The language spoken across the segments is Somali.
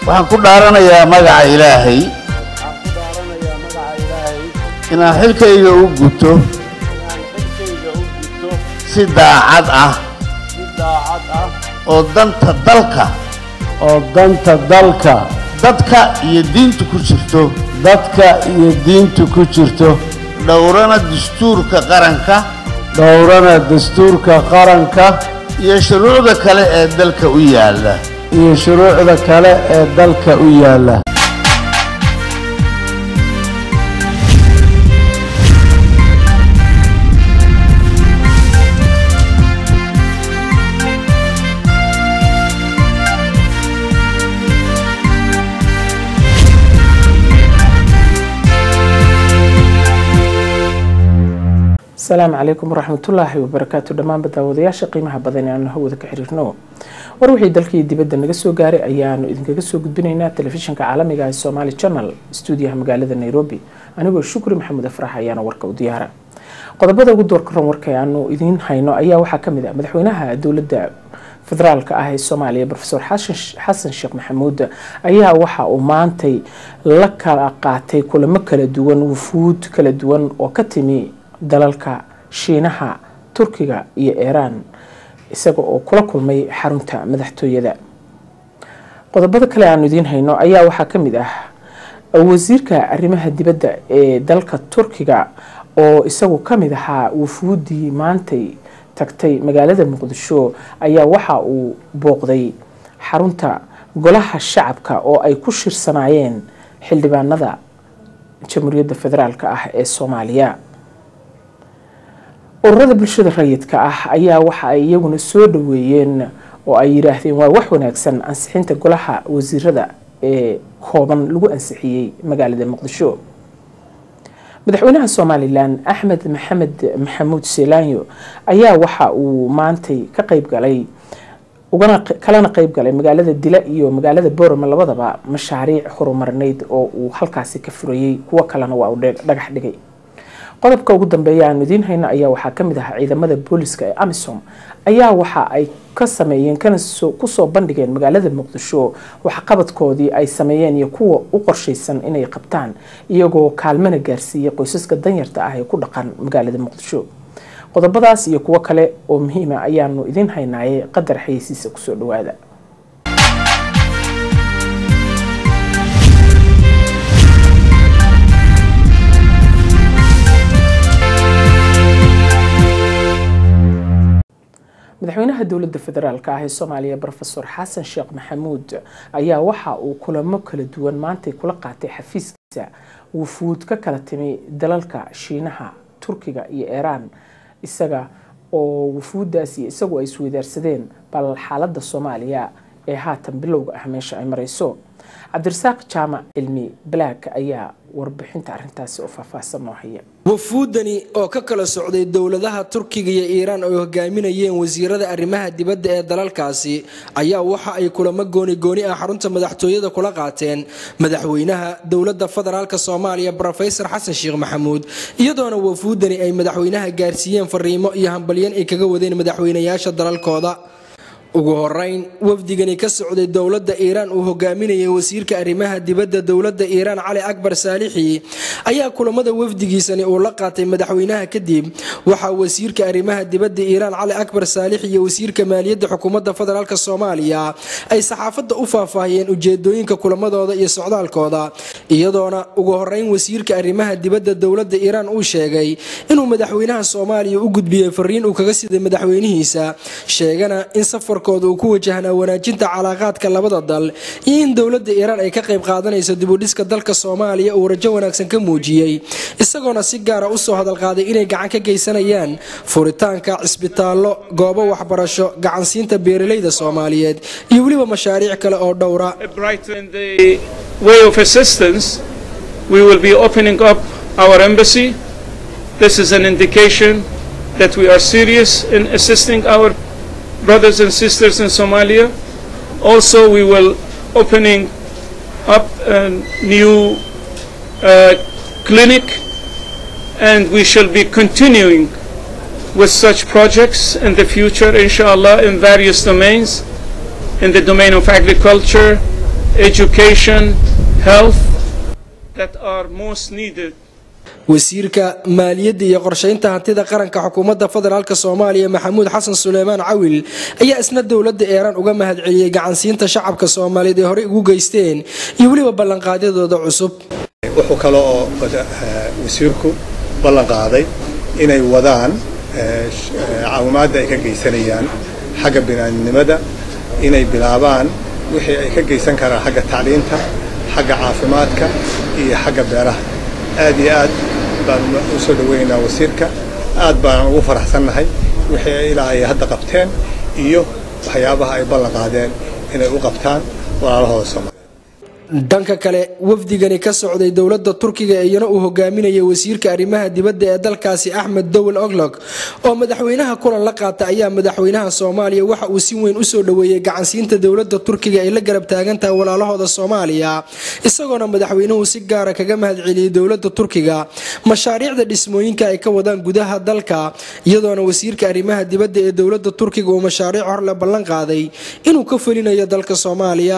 waxaan ku dhaaranayaa magaca ilaahay waxaan ku dhaaranayaa magaca ilaahay inaan xilkayga u guto inaan xilkayga u gudto si daacad ah si daacad ah oo danta dalka oo danta dalka dadka iyo diinta ku jirto dadka iyo diinta ku jirto dhowrana dastuurka qaranka dhowrana dastuurka qaranka iyo shuruucda kale ee dalka u yaalla iyo shuruucda kale ee dalka u yaalla asalaamu calaykum waraxmatullaahi wabarakaatu dhammaanba daawadayaasha qiimaha badan ee aanu hawada ka xiriirno war wixii dalkii dibadda naga soo gaaray ayaanu idinkaga soo gudbinaynaa telefishinka caalamiga ee somaali channel stuudiyaha magaalada nairobi anigoo shukri maxamuud afrax ayaana warka u diyaara qodobada ugu doorka ran warka aanu idiin hayno ayaa waxaa kamid ah madaxweynaha dowladda federaalka ah ee soomaaliya rofeor xasan sheekh maxamuud ayaa waxa uu maantay la kala qaatay kulamo kala duwan wufuud kala duwan oo ka timi dalalka shiinaha turkiga iyo iiraan isaga oo kula kulmay xarunta madaxtooyada qodobada kale aanu idiin hayno ayaa waxaa kamid ah wasiirka arrimaha dibadda ee dalka turkiga oo isagu kamid ahaa wufuudii maantay tagtay magaalada muqdisho ayaa waxa uu booqday xarunta golaha shacabka oo ay ku shirsanaayeen xildhibaanada jamhuuriyadda federaalk ah ee soomaaliya ururada bulshada rayidka ah ayaa waxa ay iyaguna soo dhaweeyeen oo ay yidhaahdeen waa wax wanaagsan ansixinta golaha wasiirada ee kooban lagu ansixiyey magaalada muqdisho madaxweynaha somalilan axmed maxamed maxamuud selanyo ayaa waxa uu maantay ka qeyb galay ugana kalena qeyb galay magaalada dila iyo magaalada borome labadaba mashaariic horumarneyd oo uu halkaasi ka furayey kuwo kalena waa uu dhagax dhigay qodobka ugu dambeeya aanu idiin hayno ayaa waxaa kamid ahaa ciidamada booliska ee amisom ayaa waxa ay ka sameeyeen kana kusoo bandhigeen magaalada muqdisho waxqabadkoodii ay sameeyeen iyo kuwa u qorshaysan inay qabtaan iyagoo kaalmana gaarsiiyay qoysaska danyarta ah ee ku dhaqan magaalada muqdisho qodobadaas iyo kuwo kale oo muhiima ayaanu idiin haynaayay qadar xayeysiisa kusoo dhawaada madaxweynaha dowladda federaalk ah ee soomaaliya rofeor xasan sheekh maxamuud ayaa waxa uu kulamo kala duwan maantay kula qaatay xafiiskiisa wufuud ka kala timi dalalka shiinaha turkiga iyo iiraan isaga oo wufuuddaas iyo isagu ay isweydaarsadeen bal xaaladda soomaaliya ee haatan bilowga ah meesha ay mareyso cabdirasaaq jaamac cilmi black ayaa warbixinta arintaasi oo faahfaahsan noo haya wafuudani oo ka kala socday dowladaha turkiga iyo iiraan ay hogaaminayeen wasiirada arrimaha dibadda ee dalalkaasi ayaa waxa ay kulamo goonigooni ah xarunta madaxtooyada kula qaateen madaxweynaha dowladda federaalk soomaaliya rofesor xasan sheekh maxamuud iyadoona wafuudani ay madaxweynaha gaarsiiyeen fariimo iyo hambalyan ay kaga wadeen madaxweynayaasha dalalkooda ugu horeyn wafdigani ka socday dowladda iiraan uu hogaaminayay wasiirka arrimaha dibadda dowladda iiraan cali akbar saalixi ayaa kulamada wafdigiisani uu la qaatay madaxweynaha kadib waxaa wasiirka arrimaha dibadda iiraan cali akbar saalixi iyo wasiirka maaliyadda xukuumadda federaalk soomaaliya ay saxaafadda u faahfaahiyeen ujeedooyinka kulamadooda iyo socdaalkooda iyadoona ugu horeyn wasiirka arrimaha dibadda dowladda iiraan uu sheegay inuu madaxweynaha soomaaliya u gudbiyey fariin uu kaga siday madaxweynihiisa sheegana in safar uu ku wajahnaa wanaajinta calaaqaadka labada dal iyo in dowladda iiraan ay ka qayb qaadanayso dibudhiska dalka soomaaliya uu rajo wanaagsan ka muujiyey isagoona si gaara usoo hadalqaaday inay gacan ka geysanayaan furitaanka cisbitaallo goobo waxbarasho gacansiinta beeralayda soomaaliyeed iyo weliba mashaariic kale oo dhowra brothers and sisters in Somalia. Also, we will opening up a new uh, clinic, and we shall be continuing with such projects in the future, inshallah, in various domains, in the domain of agriculture, education, health that are most needed wasiirka maaliyadda iyo qorshaynta hantida qaranka xukuumadda federaalk soomaaliya maxamuud xasan suleymaan cawil ayaa isna dowladda eeraan uga mahadceliyey gacansiinta shacabka soomaaliyeed ee horey ugu geysteen iyo weliba ballanqaadyadooda cusub wuxuu kale oo wasiirku ballan qaaday inay wadaan caawimaadda ay ka geysanayaan xagga binaadnimada inay bilaabaan wixii ay ka geysan karaan xagga tacliinta xagga caafimaadka iyo xagga beeraha aad iyo aad baan u soo dhaweynaynaa wasiirka aad baan ugu faraxsannahay wixii ay ilaa ay hadda qabteen iyo waxyaabaha ay ballan qaadeen inay u qabtaan walaalahooda soomaaliya dhanka kale wafdigani ka socday dowladda turkiga iyana uu hogaaminayay wasiirka arrimaha dibadda ee dalkaasi axmed dowel oglog oo madaxweynaha kulan la qaata ayaa madaxweynaha soomaaliya waxa uu si weyn usoo dhoweeyey gacansiinta dowladda turkiga ay la garab taagan tahay walaalahooda soomaaliya isagoona madaxweynuhu si gaara kaga mahadceliyey dowladda turkiga mashaariicda dhismooyinka ay ka wadaan gudaha dalka iyadoona wasiirka arrimaha dibadda ee dowladda turkiga uu mashaariic horle ballan qaaday inuu ka fulinayo dalka soomaaliya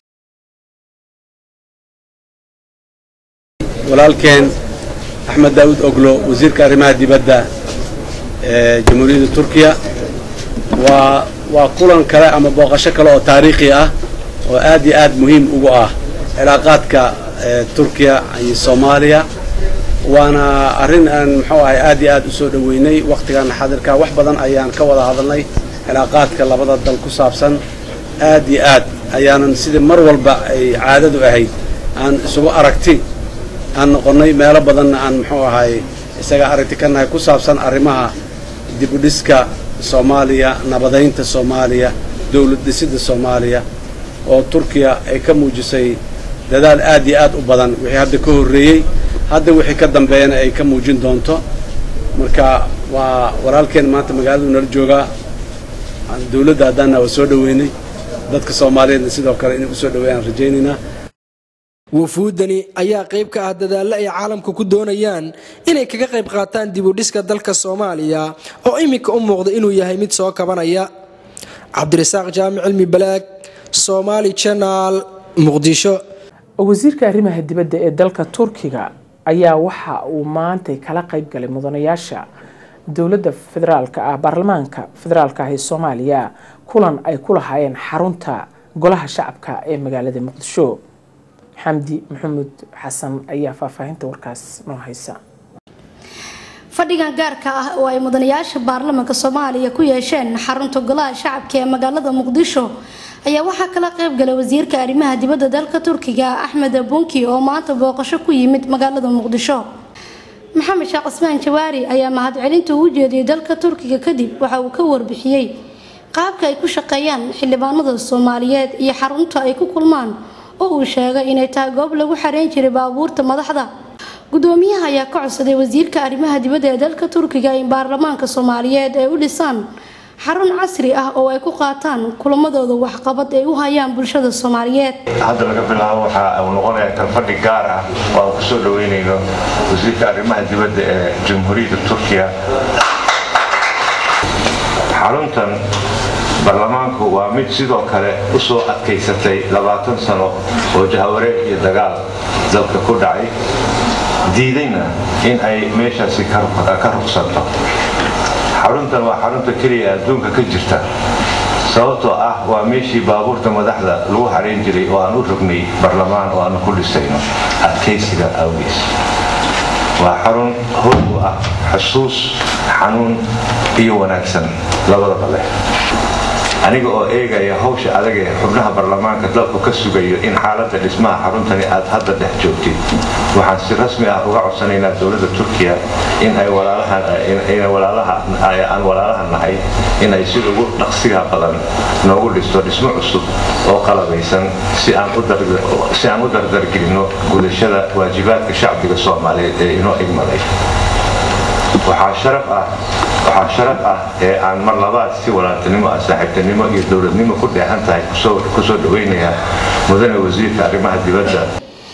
walaalkeen axmed daawud oglo wasiirka arrimaha dibadda ee jamhuuriyadda turkiya waa waa kulan kale ama booqasho kale oo taariikhi ah oo aad iyo aad muhiim ugu ah cilaaqaadka turkiya iyo soomaaliya waana arrin aan muxuu ahay aad iyo aad u soo dhoweynay wakhtigan xadirka wax badan ayaan ka wada hadalnay cilaaqaadka labada dal ku saabsan aad iyo aad ayaanan sidii mar walba ay caadadu ahayd aan isugu aragti aan noqonnay meelo badanna aan muxuu ahay isaga aragti ka nahay ku saabsan arrimaha dibudhiska soomaaliya nabadaynta soomaaliya dowlad dhisidda soomaaliya oo turkiya ay ka muujisay dadaal aad iyo aad u badan wixii hadda ka horreeyey hadda wixii ka dambeeyana ay ka muujin doonto marka waa walaalkeen maanta magaaladu nala joogaa dowladda haddaana waa soo dhoweynay dadka soomaaliyeedna sidoo kale inay usoo dhoweeyaan rajaynaynaa wafuudani ayaa qayb ka ah dadaallo ay caalamka ku doonayaan inay kaga qayb qaataan dibudhiska dalka soomaaliya oo iminka u muuqda inuu yahay mid soo kabanaya cabdirasaaq jaamic cilmi balaag somaali janaal muqdisho wasiirka arrimaha dibadda ee dalka turkiga ayaa waxa uu maantay kala qayb galay mudanayaasha dowladda federaalka ah baarlamaanka federaalka ah ee soomaaliya kulan ay ku lahaayeen xarunta golaha shacabka ee magaalada muqdisho xamdi maxamuud xasan ayaa faahfaahinta warkaas noo haysa fadhigan gaarka ah oo ay mudanayaasha baarlamaanka soomaaliya ku yeesheen xarunta golaha shacabka ee magaalada muqdisho ayaa waxaa kala qayb galay wasiirka arrimaha dibadda dalka turkiga axmed abunki oo maanta booqasho ku yimid magaalada muqdisho maxamed sheekh cismaan jawaari ayaa mahadcelinta ugu jeediyey dalka turkiga kadib waxa uu ka warbixiyey qaabka ay ku shaqeeyaan xildhibaanada soomaaliyeed iyo xarunta ay ku kulmaan oo uu sheegay inay tahay goob lagu xareyn jiray baabuurta madaxda gudoomiyaha ayaa ka codsaday wasiirka arrimaha dibadda ee dalka turkiga in baarlamaanka soomaaliyeed ay u dhisaan xarun casri ah oo ay ku qaataan kulamadooda waxqabad ay u hayaan bulshada soomaaliyeed hadda laga bilaabo waxaa uu noqonayaa kalfadhi gaar ah oo aan kusoo dhaweynayno wasiirka arrimaha dibadda ee jamhuuriyadda turkiya xaruntan baarlamaanku waa mid sidoo kale u soo adkaysatay labaatan sano oo jahawareeg iyo dagaal dalka ku dhacay diidayna in ay meeshaasi ka rugsanto xaruntan waa xarunta keliya adduunka ka jirta sababtoo ah waa meeshii baabuurta madaxda lagu xarayn jiray oo aan u rognay barlamaan oo aanu ku dhisayno adkaysiga awgiis waa xarun hoog u ah xusuus xanuun iyo wanaagsan labadaba leh aniga oo eegaya hawsha adag ee xubnaha baarlamaanka dalku ka sugayo in xaaladda dhismaha xaruntani aad hadda dhex joogtid waxaan si rasmi ah uga codsanaynaa dowladda turkiya in ay aan walaalaha nahay in ay sida ugu dhaqsiga badan noogu dhisto dhismo cusub oo qalabaysan si aan u dardargelinno gudashada waajibaadka shacbiga soomaaliyeed ee inoo igmaday waxaa sharaf ah waxaa sharaf ah ee aan mar labaad si walaaltinimo ah saaxiibtinimo iyo dowladnimo ku dheehan tahay kusoo dhaweynayaa mudane wasiirka arrimaha dibadda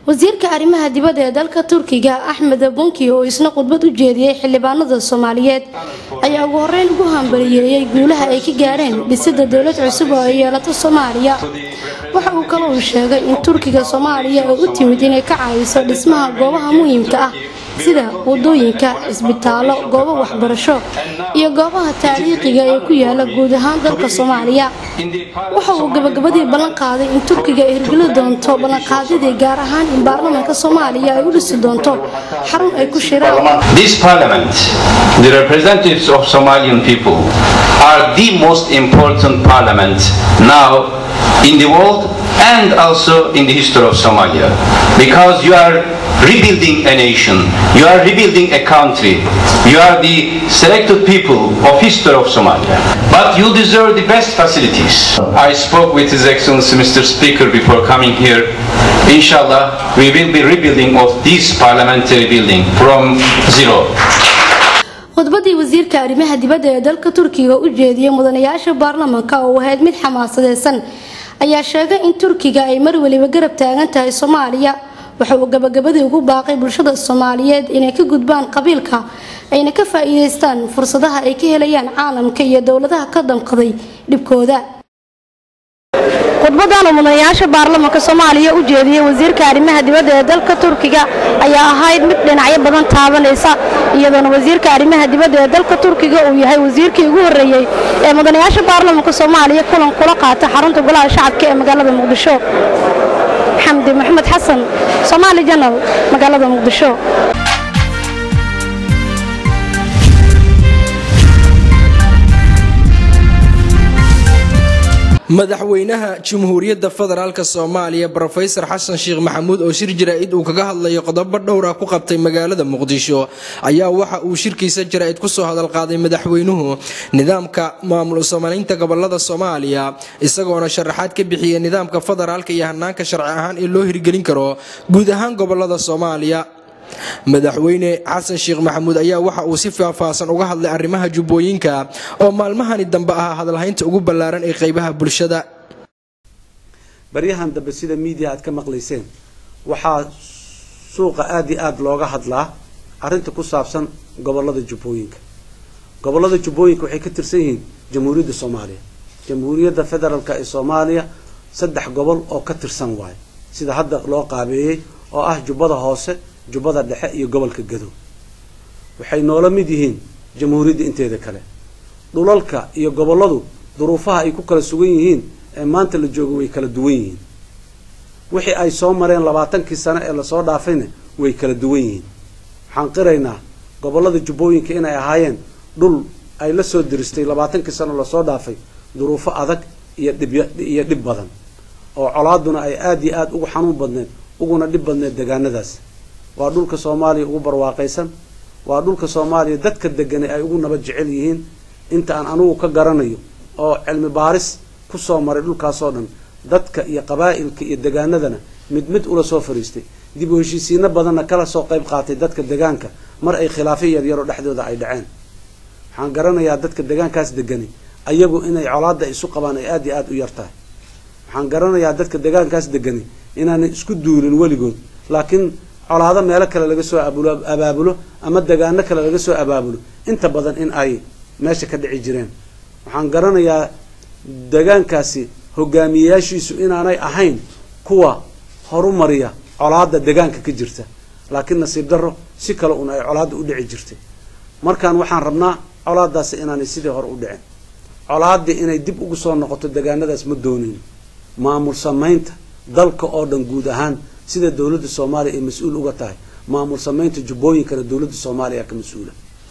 wasiirka arrimaha dibadda ee dalka turkiga axmed bunki oo isna khudbad u jeediyey xildhibaanada soomaaliyeed ayaa ugu horeyn ugu hambaliyeeyey guulaha ay ka gaareen dhisida dowlad cusub oo ay yeelato soomaaliya waxa uu kale uu sheegay in turkiga soomaaliya ay u timid inay ka caawiso dhismaha goobaha muhiimka ah sida wadooyinka cisbitaallo goobo waxbarasho iyo goobaha taariikhiga ee ku yaala guud ahaan dalka soomaaliya waxa uu gabagabadii ballan qaaday in turkiga ay hirgeli doonto ballanqaadyadii gaar ahaan in baarlamaanka soomaaliya ay u dhisi doonto xarun ay ku shiraan This parliament, the representatives of Somalian people, are the most important parliament now in the world and also in the history of Somalia. Because you are rebuilding a nation, you are rebuilding a country, you are the selected people of history of Somalia. But you deserve the best facilities. I spoke with His Excellency Mr. Speaker before coming here. Inshallah, we will be rebuilding of this parliamentary building from zero. khudbadii wasiirka arrimaha dibadda ee dalka turkiga u jeediyey mudanayaasha baarlamaanka oo ahayd mid xamaasadeysan ayaa sheegay in turkiga ay mar weliba garab taagan tahay soomaaliya waxa uu gabagabadii ugu baaqay bulshada soomaaliyeed inay ka gudbaan qabiilka ayna ka faa-iideystaan fursadaha ay ka helayaan caalamka iyo dowladaha ka damqaday dhibkooda khudbadan uu mudanayaasha baarlamaanka soomaaliya u jeediyey wasiirka arrimaha dibadda ee dalka turkiga ayaa ahayd mid dhinacyo badan taabanaysa iyadoona wasiirka arrimaha dibadda ee dalka turkiga uu yahay wasiirkii ugu horreeyey ee mudanayaasha baarlamaanka soomaaliya kulan kula qaata xarunta golaha shacabka ee magaalada muqdisho xamdi maxamed xasan soomaali janal magaalada muqdisho madaxweynaha jamhuuriyadda federaalk soomaaliya rofesor xasan sheekh maxamuud oo shir jaraa'id uu kaga hadlayo qodobo dhowra ku qabtay magaalada muqdisho ayaa waxa uu shirkiisa jaraa'id kusoo hadalqaaday madaxweynuhu nidaamka maamul soomaaliynta gobolada soomaaliya isagoona sharaxaad ka bixiyay nidaamka federaalka iyo hanaanka sharci ahaan ee loo hirgelin karo guud ahaan gobolada soomaaliya madaxweyne xasan sheekh maxamuud ayaa waxa uu si faahfaahsan uga hadlay arrimaha jubbooyinka oo maalmahani dambe ahaa hadalhaynta ugu ballaaran ee qeybaha bulshada baryahan dambe sida miidiya aad ka maqlayseen waxaa suuqa aada iyo aada looga hadlaa arrinta ku saabsan gobolada jubbooyinka gobolada jubbooyinka waxay ka tirsan yihiin jamhuuriyadda soomaaliya jamhuuriyadda federaalk ee soomaaliya saddex gobol oo ka tirsan waayo sida hadda loo qaabeeyey oo ah jubbada hoose jubbada dhexe iyo gobolka gadow waxay noola mid yihiin jamhuuriyadda inteeda kale dhulalka iyo gobolladu duruufaha ay ku kala sugan yihiin ee maanta la joogo way kala duwan yihiin wixii ay soo mareen labaatankii sano ee lasoo dhaafayna way kala duwan yihiin waxaan qiraynaa gobollada jubbooyinka inay ahaayeen dhul ay la soo diristay labaatankii sano lasoo dhaafay duruufo adag iyo dhibiyo dhib badan oo colaaduna ay aada iyo aada ugu xanuun badneed uguna dhib badneed degaanadaas waa dhulka soomaaliya ugu barwaaqaysan waa dhulka soomaaliya dadka deganay ay ugu nabad jecel yihiin inta aan anugu ka garanayo oo cilmi baaris kusoo maray dhulkaasoo dhan dadka iyo qabaa'ilka iyo degaanadana mid mid ula soo fariistay dib u heshiisiino badanna kala soo qayb qaatay dadka degaanka mar ay khilaafyo yaryaro dhexdooda ay dhaceen waxaan garanayaa dadka degaankaas degani ayagu inay colaada isu qabaan ay aada iyo aada u yar tahay waxaan garanayaa dadka degaankaas degani inaanay isku duulin weligood laakiin colaado meelo kale laga soo abaabulo ama degaano kale laga soo abaabulo inta badan in ay meesha ka dhici jireen waxaan garanayaa degaankaasi hogaamiyeyaashiisu inaanay ahayn kuwa horumariya colaada degaanka ka jirta laakiin nasiib darro si kale un ay colaada u dhici jirtay markaan waxaan rabnaa colaadaasi inaanay sidii hore u dhicin colaadii inay dib ugu soo noqoto degaanadaas ma doonayn maamul samaynta dalka oo dhan guud ahaan sida dowladda soomaaliya ay mas-uul uga tahay maamul samaynta jubbooyinkana dowladda soomaaliya ka mas-uula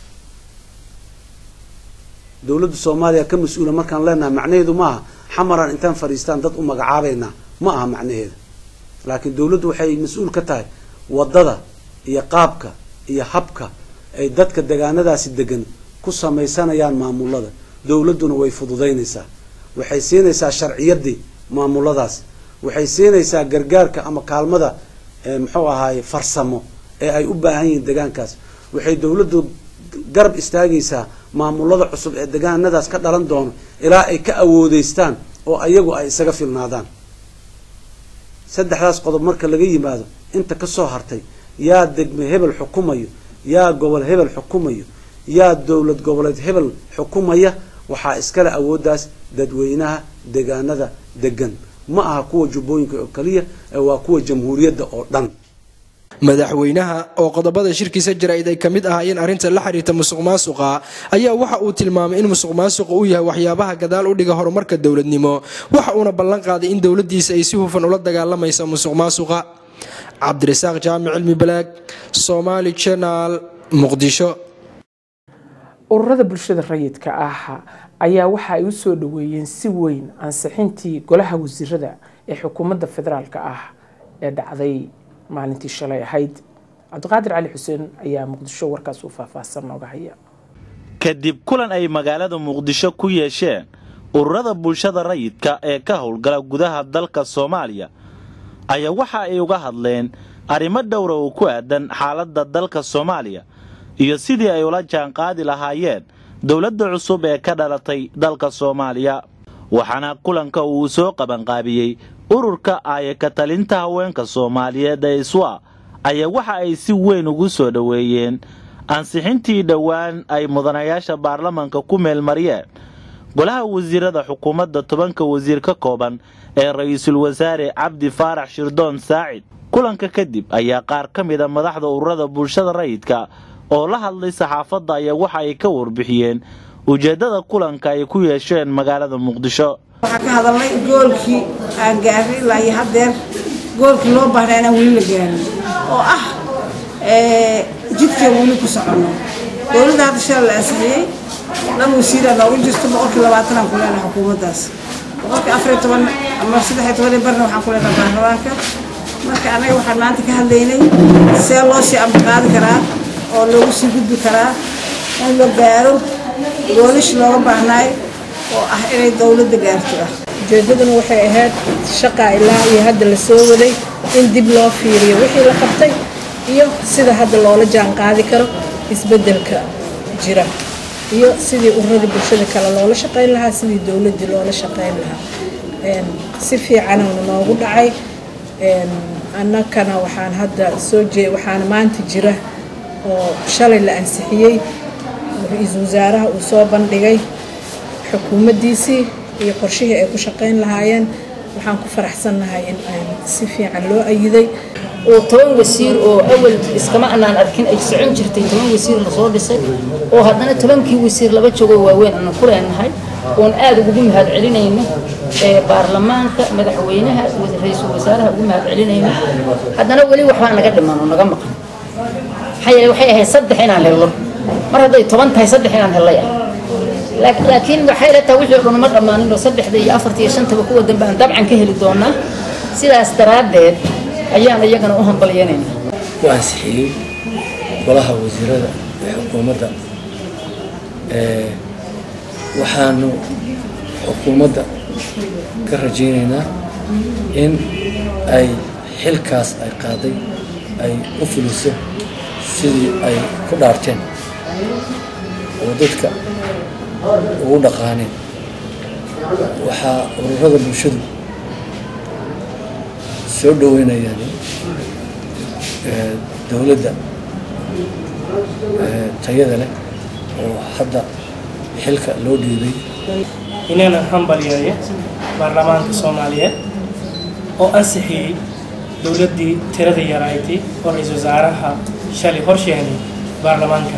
dowladda soomaaliya ka mas-uula markaan leenahay macnaheedu maaha xamaraan intaan fadhiistaan dad u magacaabaynaa ma aha macnaheeda laakiin dowladdu waxay mas-uul ka tahay waddada iyo qaabka iyo habka ay dadka degaanadaasi degan ku samaysanayaan maamulada dowladduna way fududaynaysaa waxay siinaysaa sharciyadii maamuladaas waxay siinaysaa gargaarka ama kaalmada muxuu ahaaye farsamo ee ay u baahan yihiin degaankaas waxay dowladdu garab istaagaysaa maamulada cusub ee degaanadaas ka dhalan doono ilaa ay ka awoodeystaan oo ayagu ay isaga filnaadaan saddexdaas qodob marka laga yimaado inta ka soo hartay yaa degme hebel xukumayo yaa gobol hebel xukumayo yaa dowlad goboleed hebel xukumaya waxaa iskale awooddaas dadweynaha deegaanada degan ma aha kuwa jubbooyinka oo keliya ee waa kuwa jamhuuriyadda oo dhan madaxweynaha oo qodobada shirkiisa jaraa'id ay ka mid ahaayeen arrinta la xiriirta musuq maasuqa ayaa waxa uu tilmaamay in musuq maasuqa uu yahay waxyaabaha gadaal u dhiga horumarka dowladnimo waxa uuna ballan qaaday in dowladiisa ay si hufan ula dagaalamayso musuq maasuqa cabdirasaaq jaamic cilmi balaag somaali channel muqdisho ururada bulshada rayidka ah ayaa waxa ay u soo dhaweeyeen si weyn ansixintii golaha wasiirada ee xukuumadda federaalk ah ee dhacday maalintii shalay ahayd cabdiqaadir cali xuseen ayaa muqdisho warkaas u faahfaahsan nooga haya kadib kulan ay magaalada muqdisho ku yeesheen ururada bulshada rayidka ee ka howlgala gudaha dalka soomaaliya ayaa waxa ay uga hadleen arrimo dhowra oo ku aadan xaaladda dalka soomaaliya iyo sidii ay ula jaanqaadi lahaayeen dowladda cusub ee ka dhalatay dalka soomaaliya waxaana kulanka uu soo qabanqaabiyey ururka aayaka talinta haweenka soomaaliyeed ee iswa ayaa waxa ay si weyn ugu soo dhoweeyeen ansixintii dhowaan ay mudanayaasha baarlamanka ku meelmariyeen golaha wasiirada xukuumadda tobanka wasiir ka kooban ee ra-iisul wasaare cabdi faarax shirdoon saacid kulanka kadib ayaa qaar ka mida madaxda ururada bulshada rayidka oo la hadlay saxaafadda ayaa waxa ay ka warbixiyeen ujeeddada kulanka ay ku yeesheen magaalada muqdisho waxaa ka hadalnay goolkii aan gaaray ilaa iyo haddeer goolkii loo baahnaa inaan weli la gaarin oo ah jidkeen weli ku soconno dowladda hadda shala la ansixiyey dhan wasiiraa noogu jirto boqolkii labaatanaan ku leenahay xukuumaddaas boqolkii afariyo toban ama saddexiyo toban barna waxaan ku leenahay baarlamaanka marka annaga waxaan maanta ka hadlaynay see loo sii amaqaadi karaa oo loogu sii gudbi karaa in la gaaro goolish looga baahnaay oo ah inay dowladda gaarto ah ujeedaduna waxay ahayd shaqa ilaa iyo hadda la soo waday in dib loo fiiriyo wixii la qabtay iyo sida hadda loola jaan qaadi karo isbeddelka jira iyo sidii ururada bulshada kale loola shaqayn lahaa sidii dowladdii loola shaqayn lahaa si fiicanana noogu dhacay annakana waxaan hadda soo jee waxaana maanta jira oo shalay la ansixiyey ra-iisul wasaaraha uu soo bandhigay xukuumaddiisii iyo qorshihii ay ku shaqayn lahaayeen waxaan ku faraxsannahay in ay si fiican loo ayiday oo toban wasiir oo awal iskama anaan arkin ay socon jirtay toban wasiir lasoo dhisay oo haddana tobankii wasiir laba joogoo waaweyn aanu ku leenahay oon aada ugu mahad celinayno baarlamaanka madaxweynaha ra-iisul wasaaraha ugu mahad celinayno haddana weli waxbaa naga dhiman oo naga maqan maxaa yeele waxay ahayd saddex inaan helno mar hadday toban tahay saddex inaan hellay ah laakiin waxay la tahay wixii o dhan ma dhammaanin oo saddexda iyo afarta iyo shantaba kuwa dambe aan dabcan ka heli doonaa sidaas daraaddeed ayaan iyagana u hambalyanaynaa ku ansixiyey golaha wasiirada ee xukuumadda waxaanu xukuumadda ka rajaynaynaa in ay xilkaas ay qaaday ay u fuliso sidii ay ku dhaarteen oo dadka ugu dhaqaaneen waxaa ururada bulshadu soo dhaweynayaan dowladda tayada leh oo hadda xilka loo dhiibay inayna hambalyeeyo baarlamaanka soomaaliyeed oo ansixiyey dowladdii tirada yaraaytay oo ra-iisul wasaaraha shalay horsheenay baarlamaanka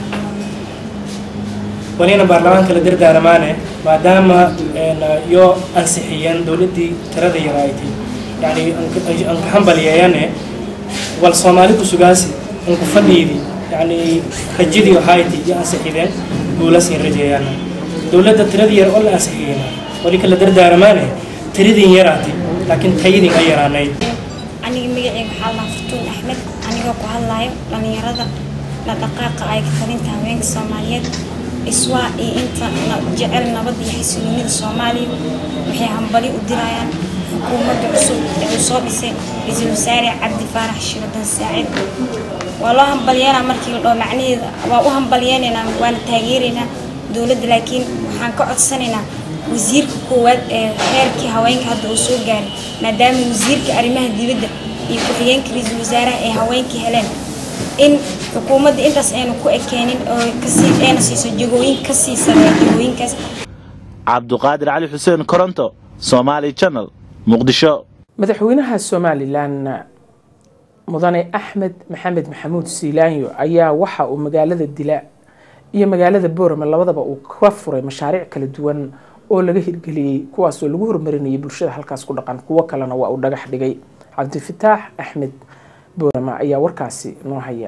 walina baarlamaanka la dardaaramaane maadaama yoo ansixiyeen dowladdii tirada yaraaytay yani anka hambalyeeyane wal soomaali kusugaasi anku fadhiidi yani rajadii hayti iyo ansixideen guulasin rajeeyaan dowladda tiradii yar oo la ansixiyeyna wali kala dardaaramaane tiradin yaraatay laakiin tayadin ay yaraanayd aniga magaceyga waxaa lahaa furtuun axmed anigoo ku hadlayo dhallinyarada la dhaqaaqa ay talinta haweenka soomaaliyeed iswaa iyo inta jecel nabadda iyo xasiloonida soomaaliya waxay hambali u dirayaan xukuumadda cusub ee uu soo dhisay ra-iisul wasaare cabdi faarax shiradan saacid waa loo hambalyeynaa markii la dhoo macnaheeda waa u hambalyeynaynaa waana taageeraynaa dowladda laakiin waxaan ka codsanaynaa wasiirka koowaad ee heerkii haweenka hadda uu soo gaaray maadaama wasiirka arrimaha dibadda iyo ku-xigeenka ra-iisul wasaaraha ee haweenkii heleen in xukuumadda intaas aynu ku ekeenin oo kasii ayna siiso jagooyin kasii sareeya jagooyinkaas cabduqaadir cali xuseen koronto somaali channel muqdisho madaxweynaha somalilan mudane axmed maxamed maxamuud siilaanyo ayaa waxa uu magaalada dila iyo magaalada boorame labadaba uu ka furay mashaariic kala duwan oo laga hirgeliyey kuwaasoo lagu horumarinayay bulshada halkaas ku dhaqan kuwo kalena waa uu dhagax dhigay cabdifataax axmed boorame ayaa warkaasi noo haya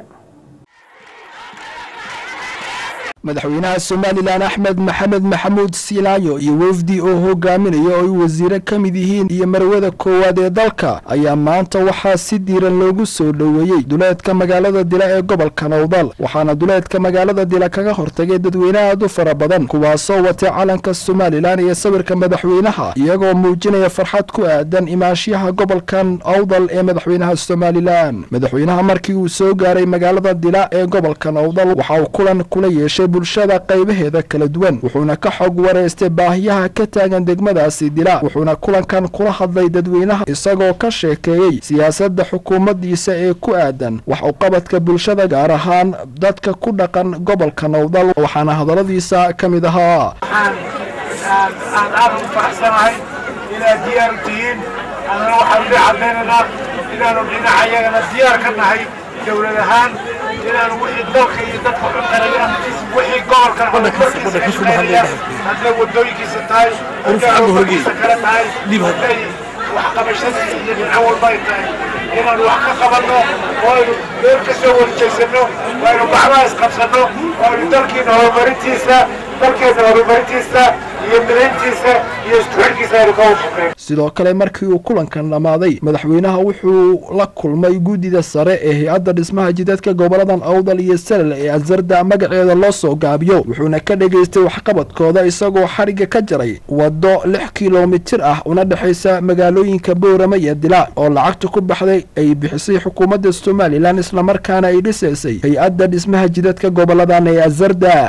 madaxweynaha somalilan axmed maxamed maxamuud silaayo iyo wefdi oo hogaaminaya oo ay wasiire ka mid yihiin iyo marwada koowaad ee dalka ayaa maanta waxaa si diiran loogu soo dhoweeyey duleedka magaalada dila ee gobolka nowdal waxaana duleedka magaalada dila kaga hortagay dadweyne aad u fara badan kuwaasoo watay calanka somalilan iyo sawirka madaxweynaha iyagoo muujinaya farxad ku aadan imaanshiyaha gobolkan awdal ee madaxweynaha somalilan madaxweynaha markii uu soo gaaray magaalada dila ee gobolka nowdal waxa uu kulan kula yeeshay bulshada qaybaheeda kala duwan wuxuuna ka xog wareystay baahiyaha ka taagan degmadaasi dila wuxuuna kulankan kula hadlay dadweynaha isagoo ka sheekeeyey siyaasadda xukuumaddiisa ee ku aadan wax uqabadka bulshada gaar ahaan dadka ku dhaqan gobolka nowdal waxaana hadalladiisa ka mid ahaa aan aad ugu faraxsanahay inaad diyaar u tihiin annana waxaan idin caddaynaynaa inaanu dhinacayagana diyaar ka nahay dowlad ahaan inaanu wixii dalka iyo dadka u qarayaan wixii gobolkan horumarkiisa ka shaqeynayaan hadday wadooyinkiisa tahay hadday horumarkiisa kale tahay hadday waxqabashadiisa iyo dhinaco walba ay tahay inaanu wax ka qabanno oo aynu meel ka soo warjeysano oo aynu gacmaha isqabsanno oo aynu dalkiina horumarintiisa dalkeena horumarintiisa iyo midayntiisa iyo isku xidhkiisa aynu ka washaqeyno sidoo kale markii uu kulankan dhammaaday madaxweynaha wuxuu la kulmay guddida sare ee hay-adda dhismaha jidadka goboladan awdal iyo salal ee azarda magaceeda loo soo gaabiyo wuxuuna ka dhegaystay waxqabadkooda isagoo xadhigga ka jaray waddo lix kilomitir ah una dhexaysa magaalooyinka boorame iyo dila oo lacagta ku baxday ay bixisay xukuumadda somalilan islamarkaana ay dhisaysay hay-adda dhismaha jidadka goboladan ee azarda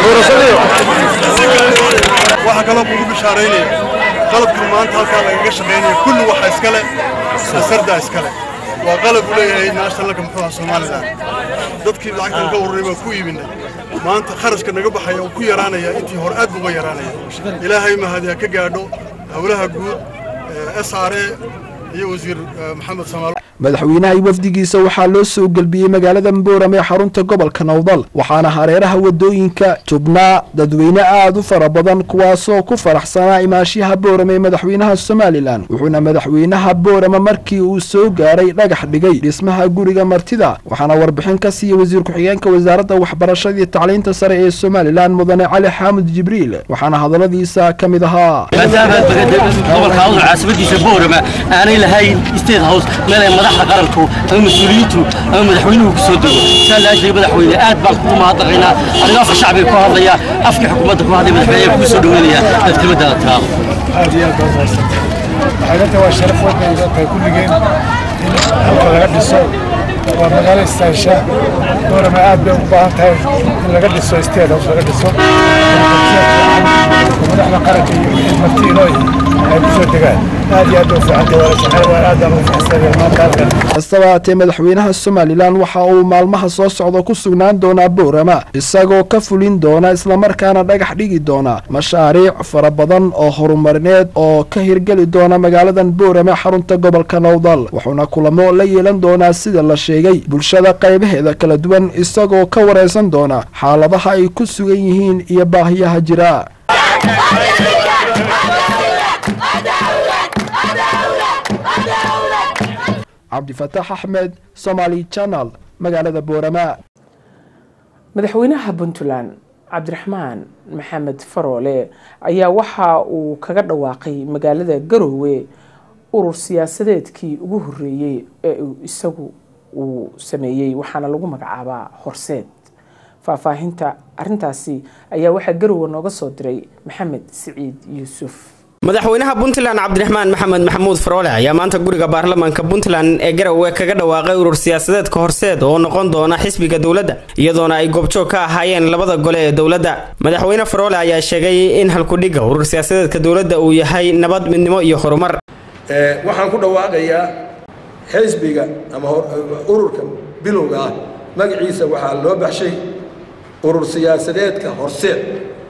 waxaa kaloo kugu bishaaraynaya qalabkan maanta halkaa lagaga shaqaynaya kulli waxa iskale asardaa iskale waa qalab uu leeyahay nationalka muxuu aha somalilan dadkii lacagtan ka ururay baan ku iibinay maanta kharashka naga baxaya uu ku yaraanaya intii hore aad buu uga yaraanaya ilaahay mahadiya ka gaadho howlaha guud s r a iyo wasiir maxamed samaalo madaxweynaha iyo wafdigiisa waxaa loo soo gelbiyey magaalada boorame ee xarunta gobolka nowdal waxaana hareeraha wadooyinka tubnaa dadweyne aad u fara badan kuwaasoo ku faraxsanaa imaashiyaha boorame ee madaxweynaha somalilan wuxuuna madaxweynaha boorame markii uu soo gaaray dhagax dhigay dhismaha guriga martida waxaana warbixin ka siiya wasiir ku-xigeenka wasaaradda waxbarashada iyo tacliinta sare ee somalilan mudane cali xaamud jibriil waxaana hadalladiisa ka mid ahaa gobolka awdal caasimadiisa boorama aanay lahayn state house meel ay madaxda qaranku ama mas-uuliyiintu ama madaxweynuhu ku soo dego saa laajay madaxweyne aad baan kugu mahadnaqaynaa adiga afka shacbiga ku hadlaya afkii xukuumadda ku hadlaya madaxweyne kugu soo dhaweynaya inaad kelmadaada tiraado aad iyo aad baa mahadsan waxaynanta waa sharaf weyn bay inoo tahay kulligeen in halka laga dhiso waa magaalo istaansha boorama aad bay ugu baahan tahay in laga dhiso state house laga dhiso madaxda qaranka iyo wixii marti inoo ay ku soo degaan aad iyo aad bay u fiican tahay waa la shaqeyn waa aad baan ugu faraxsanahay maanta halkan kastaba haatee madaxweynaha somalilan waxa uu maalmaha soo socda ku sugnaan doonaa boorama isagoo ka fulin doona islamarkaana dhagax dhigi doona mashaariic fara badan oo horumarineed oo ka hirgeli doona magaaladan boorame xarunta gobolka nowdal wuxuuna kulamo la yeelan doonaa sida la sheegay bulshada qaybaheeda kala duwan isagoo ka wareysan doona xaaladaha ay ku sugan yihiin iyo baahiyaha jira cabdifataax axmed somaali channel magaalada boorama madaxweynaha puntland cabdiraxmaan maxamed faroole ayaa waxa uu kaga dhawaaqay magaalada garoowe urur siyaasadeedkii ugu horeeyey ee uu isagu uu sameeyey waxaana lagu magacaabaa horseed faahfaahinta arintaasi ayaa waxaa garoowe nooga soo diray maxamed siciid yuusuf madaxweynaha puntland cabdiraxmaan maxamed maxamuud faroole ayaa maanta guriga baarlamaanka puntland ee garowe kaga dhawaaqay urur siyaasadeedka horseed oo noqon doona xisbiga dowladda iyadoona ay goobjoog ka ahaayeen labada gole ee dowladda madaxweyne faroole ayaa sheegay in halkudhigga urur siyaasadeedka dowladda uu yahay nabad midnimo iyo horumar waxaan ku dhawaaqayaa xisbiga ama ururka bilowga ah magaciisa waxaa loo baxshay urur siyaasadeedka horseed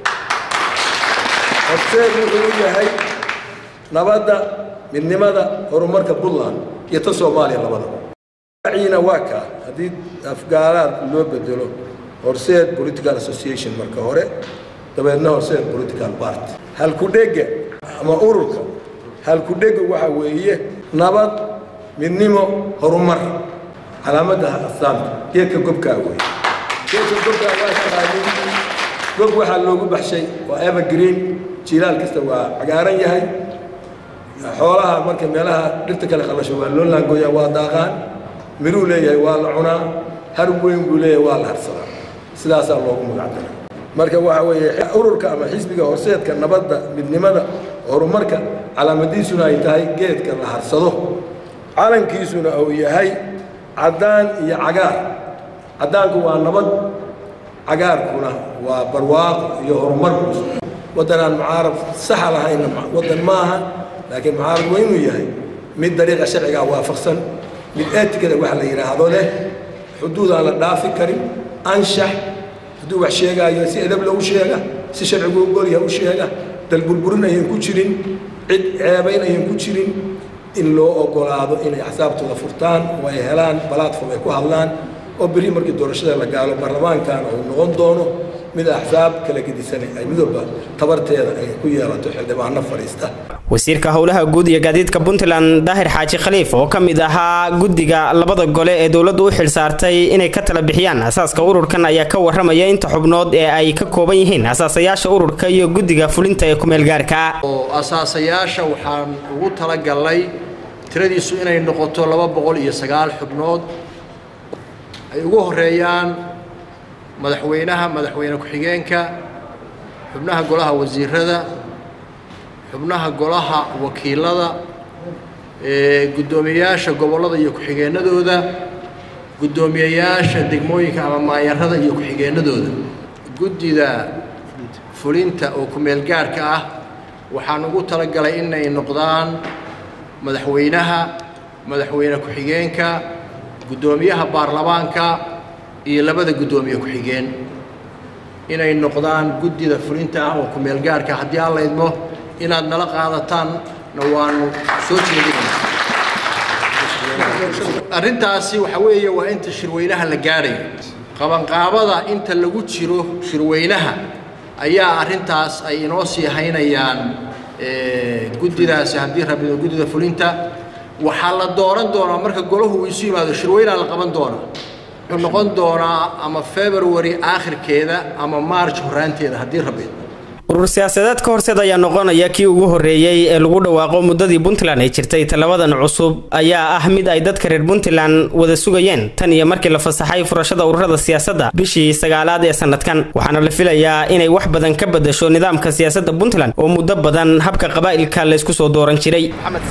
horseed wuxuu u yahay nabadda midnimada horumarka puntland iyo ta soomaaliya labadaba magaciina waa kaa haddii afgaalaad loo bedelo horseed political association marka hore dabeedna horseed political party halkudhega ama ururka halkudhega waxa weeye nabad midnimo horumar calaamadda astaanta geedka gobkaa weeye geedka gobkaa waa taqaanin gob waxaa loogu baxshay waa evergreen jilaal kasta waa cagaaran yahay xoolaha marka meelaha dhirta kale qalasho waa loo laangooyaa waa daaqaan miruu leeyahay waa la cunaa har weyn buu leeyahay waa la harsadaa sidaasaa loogu magacdara marka waxa weeye ururka ama xisbiga horseedka nabadda midnimada horumarka calaamadiisuna ay tahay geedka la harsado calankiisuna uu yahay caddaan iyo cagaar caddaanku waa nabad cagaarkuna waa barwaaqo iyo horumarku waddanaan mucaarab saxa lahayna waddan maaha laakiin mucaarab waa inuu yahay mid dariiqa sharcigaa waafaqsan mid eetikada waxa la yidhaahdo leh xuduud aan la dhaafi karin anshax hadduu wax sheegaayo si edab lagu sheega si sharcigu ogolyaha u sheega dalburburin ayan ku jirin cid ceebayn ayan ku jirin in loo ogolaado inay axsaabtooda furtaan oo ay helaan balatform ay ku hadlaan oo berri markii doorashada la gaalo baarlamaankana uu noqon doono mid axsaab kala gedisan ay midooba tabarteeda ay ku yeelato xildhibaano fadhiista wasiirka howlaha guud iyo gaadiidka puntland daahir xaaji khaliif oo ka mid ahaa guddiga labada gole ee dowladdu u xilsaartay inay ka tala bixiyaan asaaska ururkan ayaa ka waramaya inta xubnood ee ay ka kooban yihiin asaasayaasha ururka iyo guddiga fulinta ee kumeelgaarka oo asaasayaasha waxaan ugu talagalnay tiradiisu inay noqoto laba boqol iyo sagaal xubnood ay ugu horeeyaan madaxweynaha madaxweyne ku-xigeenka xubnaha golaha wasiirada xubnaha golaha wakiilada guddoomiyeyaasha gobollada iyo ku-xigeenadooda guddoomiyeyaasha degmooyinka ama maayarada iyo ku-xigeenadooda guddida fulinta oo ku-meelgaarka ah waxaan ugu talagalay inay noqdaan madaxweynaha madaxweyne ku-xigeenka guddoomiyaha baarlamaanka iyo labada guddoomiye ku-xigeen inay noqdaan guddida fulinta ah oo ku-meelgaarka haddii aan la idmo inaad nala qaadataanna waanu soo jeedinayna arrintaasi waxa weeye waa inta shirweynaha la gaadhayo qabanqaabada inta lagu jiro shirweynaha ayaa arrintaas ay inoo sii haynayaan guddidaasi haddii rabido guddida fulinta waxaa la dooran doonaa marka golahu uu isu yimaado shirweynaa la qaban doonaa wuxuu noqon doonaa ama february aakhirkeeda ama march horaanteeda haddii rabido urur siyaasadeedka horseed ayaa noqonaya kii ugu horreeyey ee lagu dhawaaqo muddadii puntland ay jirtay tallabadan cusub ayaa ah mid ay dadka reer puntland wada sugayeen tan iyo markii la fasaxay furashada ururada siyaasadda bishii sagaalaad ee sanadkan waxaana la filayaa inay wax badan ka bedasho nidaamka siyaasadda puntland oo muddo badan habka qabaa'ilka laysku soo dooran jiray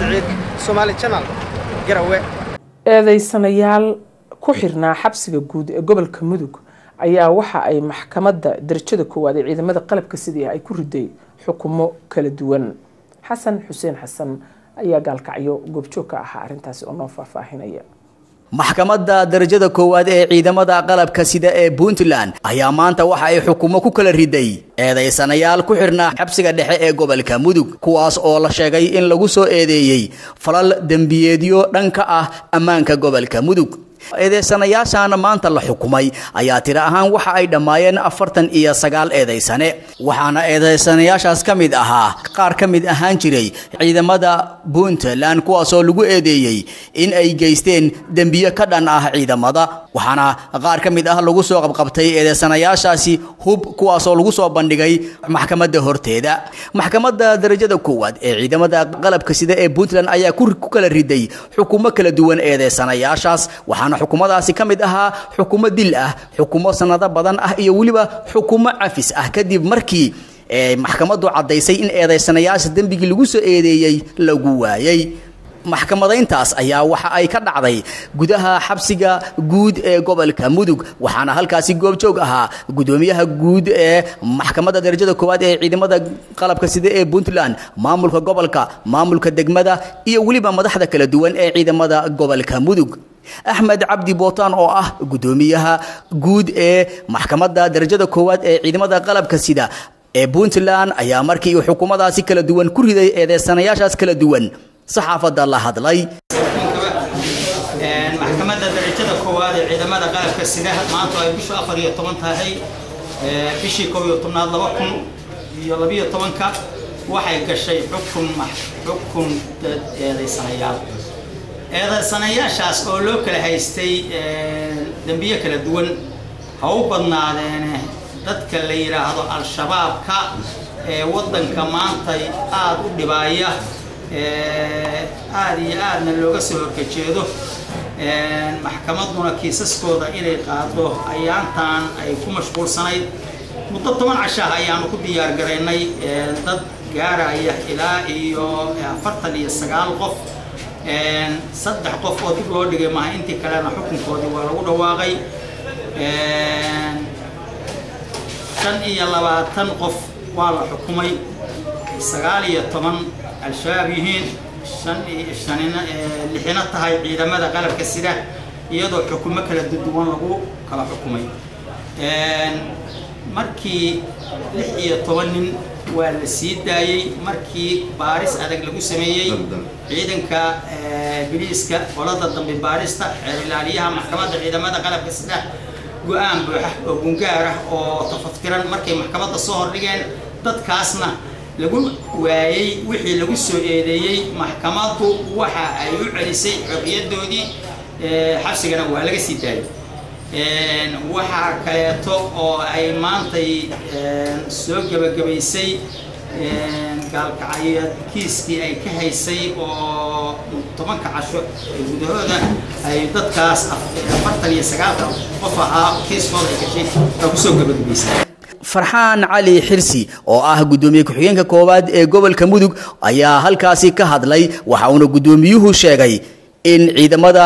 eedeysanayaal ku xirnaa xabsiga guud ee gobolka mudug ayaa waxa ay maxkamadda darajada koowaad ee ciidamada qalabka sidii ay ku riday xukumo kala duwan xasan xuseen xasan ayaa gaalkacyo goobjoog ka ahaa arrintaasi oo noo faahfaahinaya maxkamadda darajada koowaad ee ciidamada qalabka sida ee puntland ayaa maanta waxa ay xukumo ku kala riday eedaysanayaal ku xirnaa xabsiga dhexe ee gobolka mudug kuwaas oo la sheegay in lagu soo eedeeyey falal dembiyeedyo dhanka ah ammaanka gobolka mudug eedeysanayaashan maanta la xukumay ayaa tiro ahaan waxa ay dhammaayeen afartan iyo sagaal eedaysane waxaana eedeysanayaashaas ka mid ahaa qaar ka mid ahaan jiray ciidamada puntland kuwaasoo lagu eedeeyey in ay geysteen dembiyo ka dhan ah ciidamada waxaana qaar ka mid ah lagu soo qabqabtay eedeysanayaashaasi hub kuwaasoo lagu soo bandhigay maxkamadda horteeda maxkamadda darajada koowaad ee ciidamada qalabka sida ee puntland ayaa ku kala riday xukumo kala duwan eedeysanayaashaas waxaana xukumadaasi ka mid ahaa xukumo dil ah xukumo sanado badan ah iyo weliba xukumo cafis ah kadib markii maxkamaddu caddaysay in eedeysanayaasha dembigii lagu soo eedeeyey lagu waayey maxkamadayntaas ayaa waxa ay ka dhacday gudaha xabsiga guud ee gobolka mudug waxaana halkaasi goobjoog ahaa gudoomiyaha guud ee maxkamadda darajada koowaad ee ciidamada qalabka sida ee puntland maamulka gobolka maamulka degmada iyo weliba madaxda kala duwan ee ciidamada gobolka mudug axmed cabdi bootaan oo ah gudoomiyaha guud ee maxkamadda darajada koowaad ee ciidamada qalabka sida ee puntland ayaa markii uu xukuumadaasi kala duwan ku riday eedeysanayaashaas kala duwan saxaafadda la hadlay maxkamadda darajada koowaad ee ciidamada qalabka sida maanta ay bishu afar iyo toban tahay bishii kow iyo tobnaad laba kun iyo labiyo tobanka waxay gashay xukun xukun dad eedeysanayaal eedeysanayaashaas oo loo kala haystay dembiyo kala duwan ha u badnaadeene dadka la yidhaahdo al-shabaabka ee waddanka maantay aada u dhibaaya aada iyo aadna looga soo horkajeedo maxkamadduna kiisaskooda inay qaado ayaantan ay ku mashquulsanayd muddo toban cashaah ayaanu ku diyaar garaynay dad gaaraya ilaa iyo afartan iyo sagaal qof saddex qof oo dib loo dhigay maaha intii kalena xukunkoodii waa lagu dhawaaqay shan iyo labaatan qof waa la xukumay sagaal iyo toban al-shabaab yihiin shan iyo shanina lixina tahay ciidamada qalabka sida iyadoo xukumo kala duwan lagu kala xukumay markii lix iyo toban nin waa la sii daayey markii baaris adag lagu sameeyey ciidanka biliiska qolada dambe baarista xeer ilaaliyaha maxkamadda ciidamada qalabka sida go-aan buuxa oo gungaar ah oo tafaftiran markay maxkamadda soo hordhigeen dadkaasna lagu waayey wixii lagu soo eedeeyey maxkamaddu waxa ay u celisay xorriyadoodii xabsigana waa laga sii daayay waxaa kaleeto oo ay maantay soo gebagabaysay gaalkacyo kiiskii ay ka haysay oo tobanka casho gudahooda ay dadkaas afartan iyo sagaalka qof ahaa kiiskooda ay gashay oo kusoo gebagabaysay farxaan cali xirsi oo ah gudoomiye ku-xigeenka koowaad ee gobolka mudug ayaa halkaasi ka hadlay waxa uuna gudoomiyuhu sheegay in ciidamada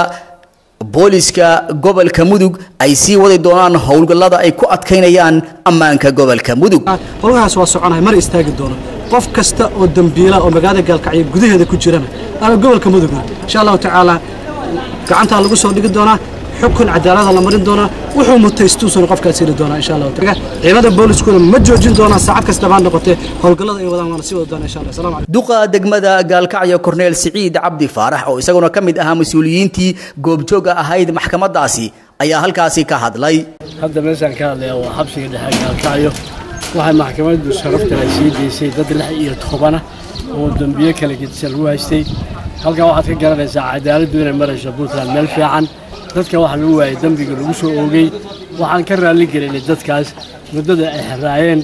booliska gobolka mudug ay sii wadi doonaan howlgallada ay ku adkaynayaan ammaanka gobolka mudug howlgahaas waa soconahay mar istaagi doono qof kasta oo dambiila oo magaalada gaalkacyo gudaheeda ku jirana ama gobolka mudugna insha allahu tacaala gacantaa lagu soo dhigi doonaa xukun cadaalada la marin doonaa wuxuu mutaystuusuna qofkaas heli doonaa insha allahu taala ciidamada booliskuna ma joojin doonaa saacad kasta baan noqotee howlgallada ay wadaan waana sii wadi doonaa insha allah salaam calaykum duqa degmada gaalkacyo korneel siciid cabdi faarax oo isaguna ka mid ahaa mas-uuliyiintii goobjooga ahayd maxkamadaasi ayaa halkaasi ka hadlay hadda meeshaan ka hadlaya waa xabsiga dhexe gaalkacyo waxay maxkamaddu sharaftan ay sii daysay dad lix iyo tobana oo dembiyo kala gedisan lagu haystay halkan waxaad ka garanaysaa cadaaladdu inay marayso puntland meel fiican dadka waxaa lagu waayay dembiga lagu soo oogay waxaan ka raalli gelinay dadkaas muddada ay xiraayeen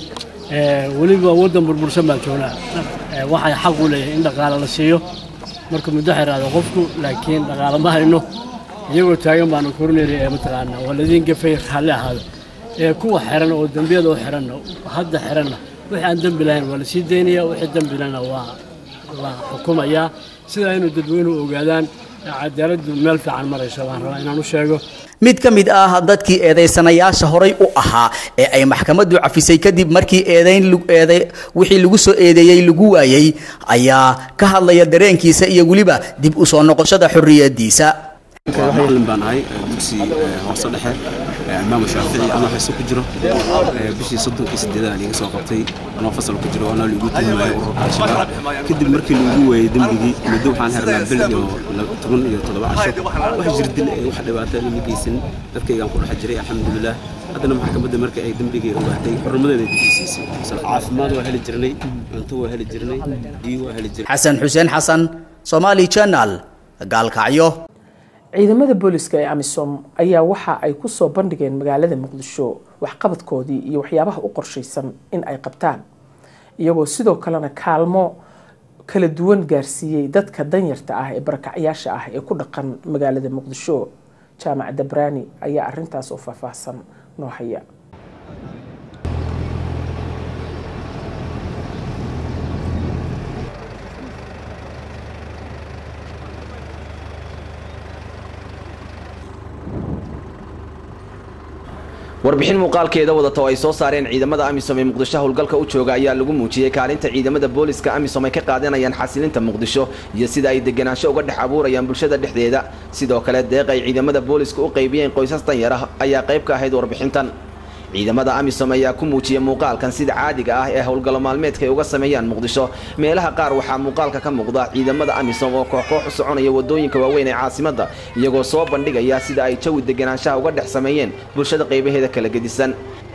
weliba waddan burbursan baan joognaa waxay xaq u leeyahay in dhaqaale la siiyo marka muddo xiraado qofku laakiin dhaqaale ma hayno iyagoo taagan baanu korinayna ee mataqaanaa waa ladiin gafay raalli ahaado ee kuwa xiran oo dembiyada u xiranna hadda xiranna wixii aan dembi lahayn waa la sii daynaya wixii dembi lehna waa la xukumayaa sidaa inuu dadweynuhu ogaadaan cadaaladdu meel fiican marayso waan rabaa inaan u sheego mid ka mid ah dadkii eedeysanayaasha horay u ahaa ee ay maxkamaddu cafisay kadib markii eedeyn eede wixii lagu soo eedeeyey lagu waayey ayaa ka hadlaya dareenkiisa iyo weliba dib u soo noqoshada xorriyadiisa macalin baan ahay dugsi hoose dhexe imaam shaafici anoo xiso ku jiro bishii soddonkii sideedaad iga soo qabtay anoo fasal ku jiro anoo liigu tuhumayay ururka al-shabaab kadib markii lagu waayey dembigii muddo waxaan xirnaa bil iyo toban iyo toddoba casho wax jirdil ee wax dhibaato lama geysan dadkaygaan ku dhex jiray alxamdulilah haddana maxkamadda markii ay dembigii ogaatay xurmadeeda difisiisay caafimaad waa heli jirnay cunto waa heli jirnay biyo waa heli jirnay xasan xuseen xasan somali channel gaalkacyo ciidamada booliska ee amisom ayaa waxa ay ku soo bandhigeen magaalada muqdisho waxqabadkoodii iyo waxyaabaha u qorshaysan in ay qabtaan iyagoo sidoo kalena kaalmo kala duwan gaarsiiyey dadka danyarta ah ee barakacyaasha ah ee ku dhaqan magaalada muqdisho jaamac dabraani ayaa arintaas oo faahfaahsan noo haya warbixin muuqaalkeeda wadata oo ay soo saareen ciidamada amisom ee muqdisho howlgalka u jooga ayaa lagu muujiyey kaalinta ciidamada booliska amisom ay ka qaadanayaan xasilinta muqdisho iyo sida ay deganaansho uga dhex abuurayaan bulshada dhexdeeda sidoo kale deeq ay ciidamada booliska u qaybiyeen qoysas danyar ah ayaa qayb ka ahayd warbixintan ciidamada amisom ayaa ku muujiyay muuqaalkan sida caadiga ah ee howlgallo maalmeedka ay uga sameeyaan muqdisho meelaha qaar waxaa muuqaalka ka muuqda ciidamada amisom oo koox-koox u soconaya wadooyinka waaweyn ee caasimadda iyagoo soo bandhigaya sida ay jawi deganaanshaha uga dhex sameeyeen bulshada qaybaheeda kala gedisan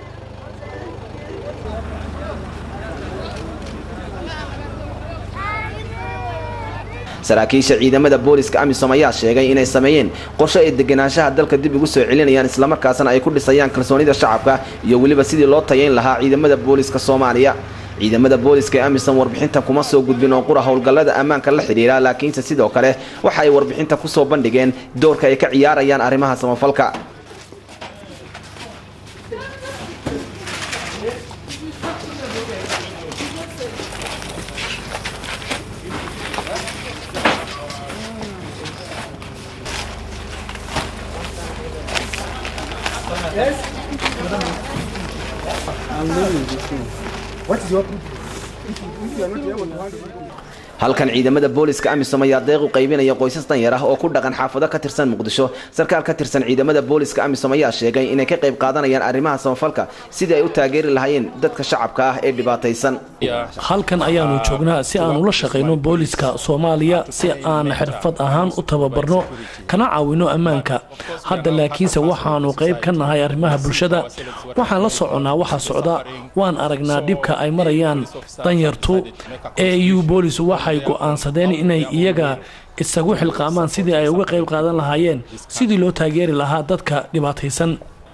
saraakiisha ciidamada booliska amisom ayaa sheegay inay sameeyeen qorshe ay deganaanshaha dalka dib ugu soo celinayaan islamarkaasna ay ku dhisayaan kalsoonida shacabka iyo weliba sidii loo tayayn lahaa ciidamada booliska soomaaliya ciidamada booliska ee amisom warbixinta kuma soo gudbin oo qura howlgallada ammaanka la xidhiira laakiinse sidoo kale waxa ay warbixinta ku soo bandhigeen doorka ay ka ciyaarayaan arrimaha samafalka halkan ciidamada booliska amisom ayaa deeq u qaybinaya qoysas danyar ah oo ku dhaqan xaafado ka tirsan muqdisho sarkaal ka tirsan ciidamada booliska amisom ayaa sheegay inay ka qayb qaadanayaan arrimaha samafalka sidii ay u taageeri lahaayeen dadka shacabka ah ee dhibaataysan halkan ayaanu joognaa si aan ula shaqayno booliska soomaaliya si aan xirfad ahaan u tababarno kana caawino ammaanka hadda laakiinse waxaanu qayb ka nahay arrimaha bulshada waxaan la soconnaa waxa socda waan aragnaa dhibka ay marayaan danyartu eu boolis waxay go'aansadeen inay iyaga isagu xilqaamaan sidii ay uga qayb qaadan lahaayeen sidii loo taageeri lahaa dadka dhibaataysan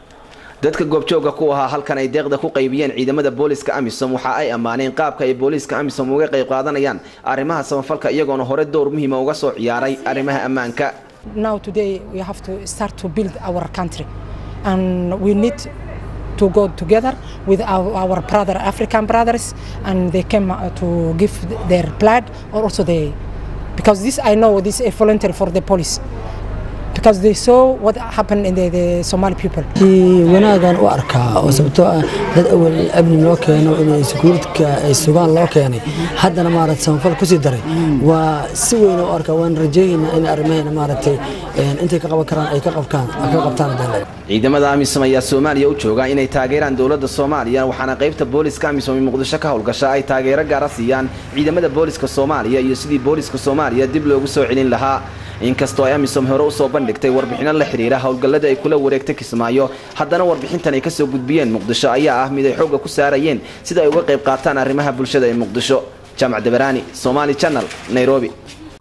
dadka goobjooga ku ahaa halkan ay deeqda ku qaybiyeen ciidamada booliska amisom waxa ay ammaaneen qaabka ay booliiska amisom uga qayb qaadanayaan arrimaha samafalka iyagoona hore dowr muhiima uga soo ciyaaray arrimaha ammaanka Now today we have to start to build our country and we need to go together with our, our brother African brothers and they came uh, to give their blood or also they because this I know this is a voluntary for the police because they saw what happened in the, the Somali people. wanaagan u arkaa oo sababtoo ah dad awal amni loo keeno inay sekuuritka ay sugaan loo keenay haddana maaragtay samafal kusii daray waa si weyn u arkaa waan rajaynaynaa in arrimaheena maaragtay intay ka qaban karaan ay ka qabkaan ka qabtaan haddana ciidamada amisom ayaa soomaaliya u jooga inay taageeraan dowladda soomaaliya waxaana qaybta booliska amisom ee muqdisho ka howlgasha ay taageero gaara siiyaan ciidamada booliska soomaaliya iyo sidii booliska soomaaliya dib loogu soo celin lahaa inkastoo ay amisom hore usoo bandhigtay warbixino la xidhiira howlgallada ay kula wareegtay kismaayo haddana warbixintan ay kasoo gudbiyeen muqdisho ayaa ah mid ay xoogga ku saarayeen sida ay uga qayb qaataan arrimaha bulshada ee muqdisho jaamac dabaraani somaali channel nairobi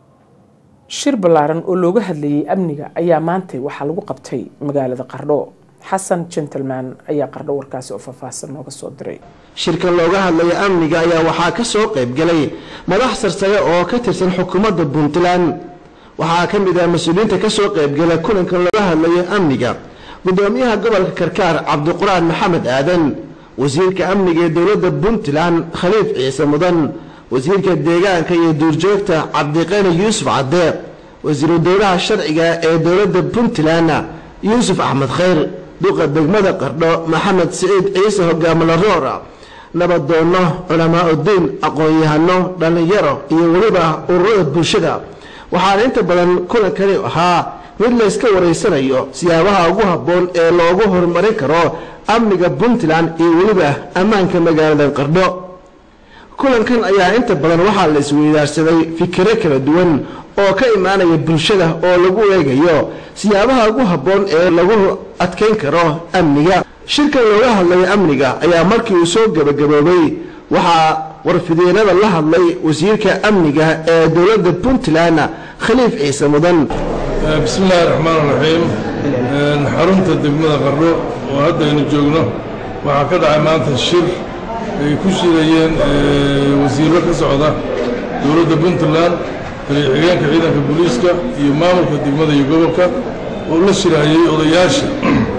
shir ballaaran oo looga hadlayay amniga ayaa maantay waxaa lagu qabtay magaalada qardho xasan gentleman ayaa qardho warkaasi oo faahfaahsan nooga soo diray shirkan looga hadlaya amniga ayaa waxaa ka soo qayb galay madax sarsare oo ka tirsan xukuumadda puntland waxaa ka mid ah mas-uuliyiinta ka soo qaybgala kulankan looga hadlayo amniga gudoomiyaha gobolka karkaar cabdiquraan maxamed aadan wasiirka amniga ee dowladda puntland khaliif ciise mudan wasiirka deegaanka iyo duurjoogta cabdiqani yuusuf cadeeq wasiiru dowlaha sharciga ee dowladda puntland yuusuf axmed khayr duqa degmada qardho maxamed siciid ciise hogaamala roora nabaddoonno culamaa udiin aqoon-yahano dhallinyaro iyo weliba ururada bulshada waxaana inta badan kulankani ahaa mid layska waraysanayo siyaabaha ugu habboon ee loogu horumarin karo amniga puntland iyo weliba ammaanka magaalada qardho kulankan ayaa inta badan waxaa la isweydaarsaday fikiro kala duwan oo ka imaanaya bulshada oo lagu eegayo siyaabaha ugu habboon ee lagu adkayn karo amniga shirkan looga hadlayo amniga ayaa markii uu soo gebagaboobay waxaa warfideenada la hadlay wasiirka amniga ee dowladda puntland khaliif ciise mudan bismi illaahi raxmaan raxiim xarunta degmada qardho oo hadda aynu joogno waxaa ka dhacay maanta shir ay ku shirayeen wasiirro ka socda dowladda puntland taliya-xigeenka ciidanka booliiska iyo maamulka degmada iyo gobolka oo la shirayay odayaasha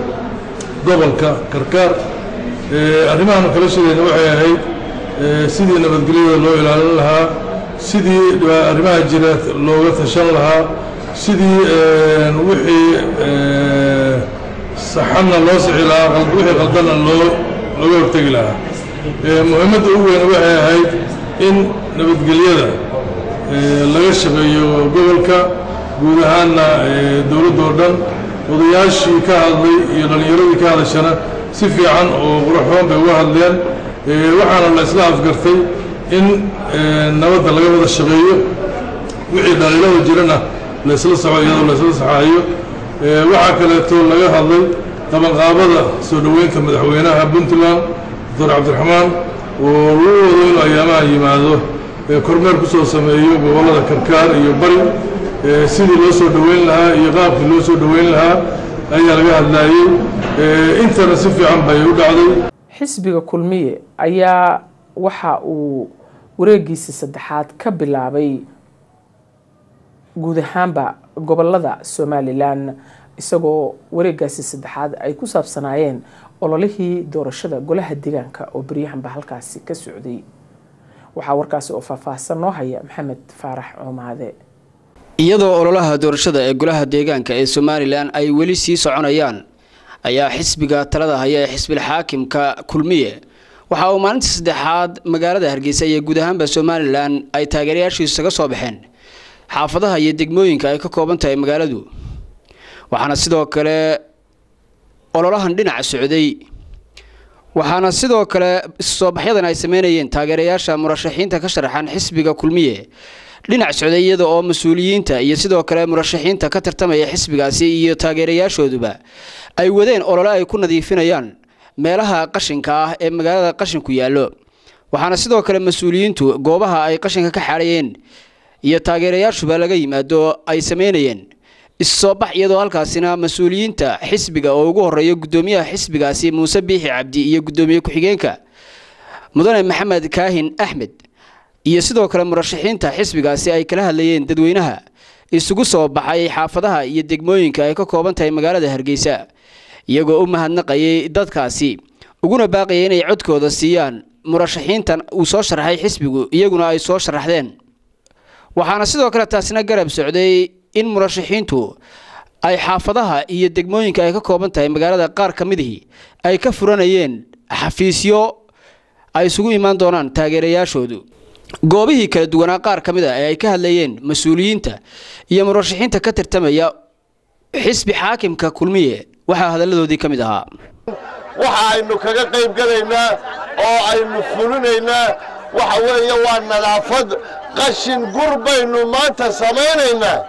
gobolka karkaar arrimahaanu kala shirayna waxay ahayd sidii nabadgelyada loo ilaalin lahaa sidii arrimaha jira looga tashan lahaa sidii wixii saxanna loo sixi lahaa qal- wixii qaldanna loo looga hortegi lahaa Ee, muhiimadda ugu weyn waxay ahayd in nabadgelyada ee, laga shaqeeyo gobolka guud ahaanna ee, dowladda oo dhan odayaashii ka hadlay iyo dhallinyaradii ka hadashana si fiican oo qurxoon bay uga hadleen Ee, waxaana la isla afgartay in ee, nabadda laga wada shaqeeyo wixii dhaliilada jirana la isla soco iyadoo la isla saxaayo Ee, waxaa kaleeto laga hadlay qabanqaabada soo dhoweynta madaxweynaha puntland doctor cabdiraxmaan oo lagu wado inuu ayaamaha yimaado ee kormeer ku soo sameeyo gobollada karkaar iyo bari ee sidii loo soo dhoweyn lahaa iyo qaabkii loo soo dhoweyn lahaa ayaa laga hadlaayey Ee, intana si fiican bay u dhacday xisbiga kulmiye ayaa waxa uu wareegiisii saddexaad ka bilaabay guud ahaanba gobolada somalilan isagoo wareegaasi saddexaad ay ku saabsanaayeen ololihii doorashada golaha deegaanka oo beryahanba halkaasi ka socday waxaa warkaasi oo faahfaahsan noo haya maxamed faarax coomaade iyadoo ololaha doorashada ee golaha deegaanka ee somalilan ay weli sii soconayaan ayaa xisbiga talada haya ee xisbil xaakimka kulmiye waxa uu maalintii saddexaad magaalada hargeysa iyo guud ahaanba somalilan ay taageerayaashiisu isaga soo baxeen xaafadaha iyo degmooyinka ay ka kooban tahay magaaladu waxaana sidoo kale ololahan dhinaca socday waxaana sidoo kale soobaxyadan ay sameynayeen taageerayaasha murashaxiinta ka sharaxan xisbiga kulmiye dhinac socday iyada oo mas-uuliyiinta iyo sidoo kale murashaxiinta ka tartamaya xisbigaasi iyo taageerayaashooduba ay wadeen olole ay ku nadiifinayaan meelaha qashinka ah ee magaalada qashinku yaallo waxaana sidoo kale mas-uuliyiintu goobaha ay qashinka ka xaadhayeen iyo taageerayaashuba laga yimaado ay sameynayeen issoobax iyadoo halkaasina mas-uuliyiinta xisbiga oo ugu horeeya guddoomiyaha xisbigaasi muuse biixi cabdi iyo guddoomiye ku-xigeenka mudane maxamed kaahin axmed iyo sidoo kale murashaxiinta xisbigaasi ay kala hadlayeen dadweynaha isugu soo baxay xaafadaha iyo degmooyinka ay ka kooban tahay magaalada hargeysa iyagoo u mahadnaqayay dadkaasi uguna baaqayay inay codkooda siiyaan murashaxiintan uu soo sharaxay xisbigu iyaguna ay soo sharaxdeen waxaana sidoo kale taasina garab socday in murashaxiintu ay xaafadaha iyo degmooyinka ay ka kooban tahay magaalada qaar ka midihii ay ka furanayeen xafiisyo ay isugu imaan doonaan taageerayaashoodu goobihii kala duwanaa qaar ka mid a ee ay ka hadlayeen mas-uuliyiinta iyo murashaxiinta ka tirtamaya xisbi xaakimka kulmiye waxaa hadalladoodii ka mid ahaa waxa aynu kaga qayb galaynaa oo aynu fulinaynaa waxa weeye waa nadaafad qashin gur baynu maanta samaynaynaa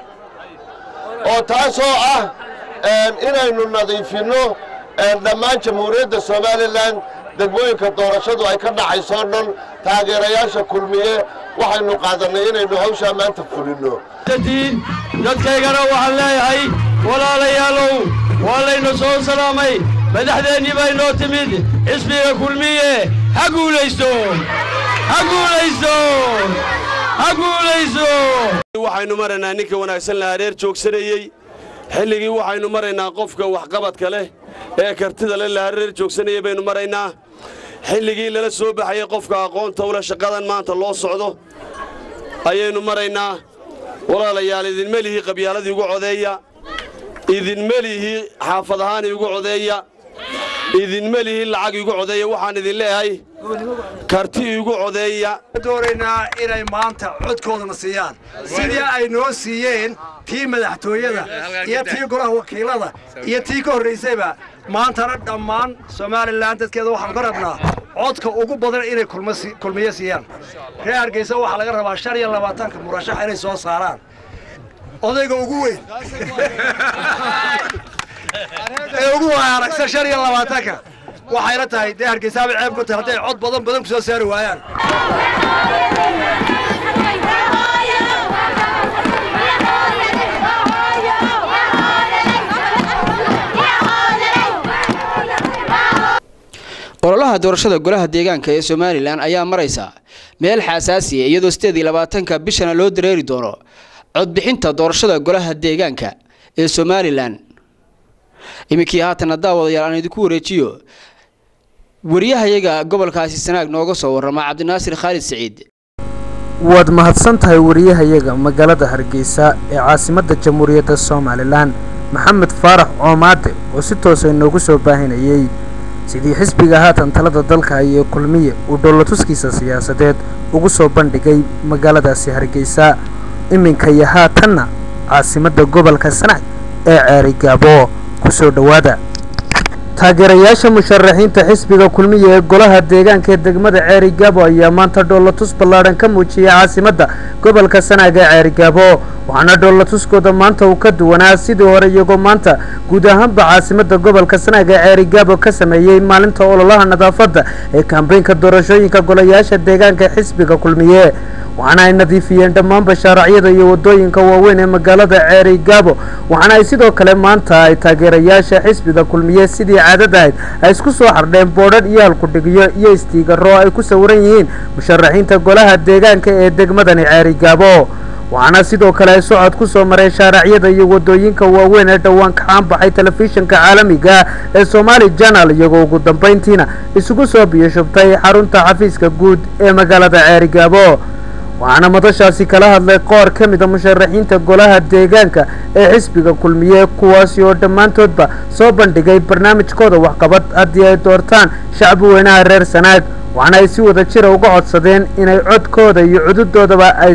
oo taasoo ah inaynu nadiifinno dhammaan jamhuuriyadda somalilan degmooyinka doorashadu ay ka dhacaysoo dhan taageerayaasha kulmiye waxaynu qaadannay inaynu hawshaa maanta fulinno dadkaygana waxaan leeyahay walaalayaalow waa laynu soo salaamay madaxdeennii baa inoo timid xisbiga kulmiye ha guulaysto ha guulaysto ha guulaysto waxaynu maraynaa ninka wanaagsan la hareer joogsanayey xilligii waxaynu maraynaa qofka waxqabadka leh ee kartida leh la hareer joogsanayey baynu maraynaa xilligii lala soo baxayey qofka aqoonta ule shaqadan maanta loo socdo ayaynu maraynaa walaalayaal idinma lihi qabyaaladii ugu codeeya idinma lihi xaafad ahaan igu codeeya idinma lihi lacag igu codeeya waxaan idin leeyahay karti igu codeeya doonaynaa inay maanta codkoodana siiyaan sidii ay noo siiyeen tii madaxtooyada iyo tii golaha wakiilada iyo tii ka horraysayba maantana dhammaan somalilan dadkeeda waxaanu ka rabnaa codka ugu badan inay kulmiyo siiyaan reer hargeysa waxaa laga rabaa shan iyo labaatanka murashax inay soo saaraan odayga ugu weyn ee ugu aragsan shan iyo labaatanka waxayna tahay dee hargeysaaba ceeb ku tahay hadday cod badan badan ku soo saari waayaan ololaha doorashada golaha deegaanka ee somalilan ayaa maraysa meel xasaasiya iyadoo sideed iyo labaatanka bishana loo dareeri doono codbixinta doorashada golaha deegaanka ee somalilan iminkii haatana daawadayaal aan idinku wareejiyo wariyahayaga gobolkaasi sanaag nooga soo warrama cabdinaasir khaalid siciid waad mahadsan tahay wariyahayaga magaalada hargeysa ee caasimadda jamhuuriyadda somalilan maxamed faarax coomaade oo si toosa inoogu soo baahinayey sidii xisbiga haatan talada dalka iyo kulmiye uu dhoolatuskiisa siyaasadeed ugu soo bandhigay magaaladaasi hargeysa iminka iyo haatanna caasimadda gobolka sanaag ee ceerigaabo ku soo dhowaada taageerayaasha musharaxiinta xisbiga kulmiya ee golaha deegaanka ee degmada ceerigaabo ayaa maanta dhoolatus ballaadhan ka muujiyay caasimadda gobolka sanaag ee ceerigaabo waxaana dhoolatuskooda maanta uu ka duwanaa sidii hore iyagoo maanta guud ahaanba caasimadda gobolka sanaag ee ceerigaabo ka sameeyey maalinta ololaha nadaafadda ee kambeynka doorashooyinka golayaasha deegaanka ee xisbiga kulmiye waxaana ay nadiifiyeen dhammaanba shaaracyada iyo wadooyinka waaweyn ee magaalada ceerigaabo waxaana ay sidoo kale maanta ay taageerayaasha xisbiga kulmiye sidii caadad ahayd ay isku soo xardheen boodhadh iyo halkudhigyo iyo istiigaro ay ku sawiran yihiin musharaxiinta golaha deegaanka ee degmadani ceerigaabo waxaana sidoo kale ay socod ku soo mareen shaaracyada iyo wadooyinka waaweyn ee dhowaan ka caanbaxay telefishinka caalamiga ee somaali janal iyagoo ugu dambayntiina isugu soo biyashubtay xarunta xafiiska guud ee magaalada ceerigaabo waxaana madashaasi kala hadlay qoor ka mida musharaxiinta golaha deegaanka ee xisbiga kulmiye kuwaasi oo dhammaantoodba soo bandhigay barnaamijkooda waxqabad haddii ay doortaan shacbi weynaha reer sanaag waxaana ay si wada jira uga codsadeen inay codkooda iyo cududoodaba ay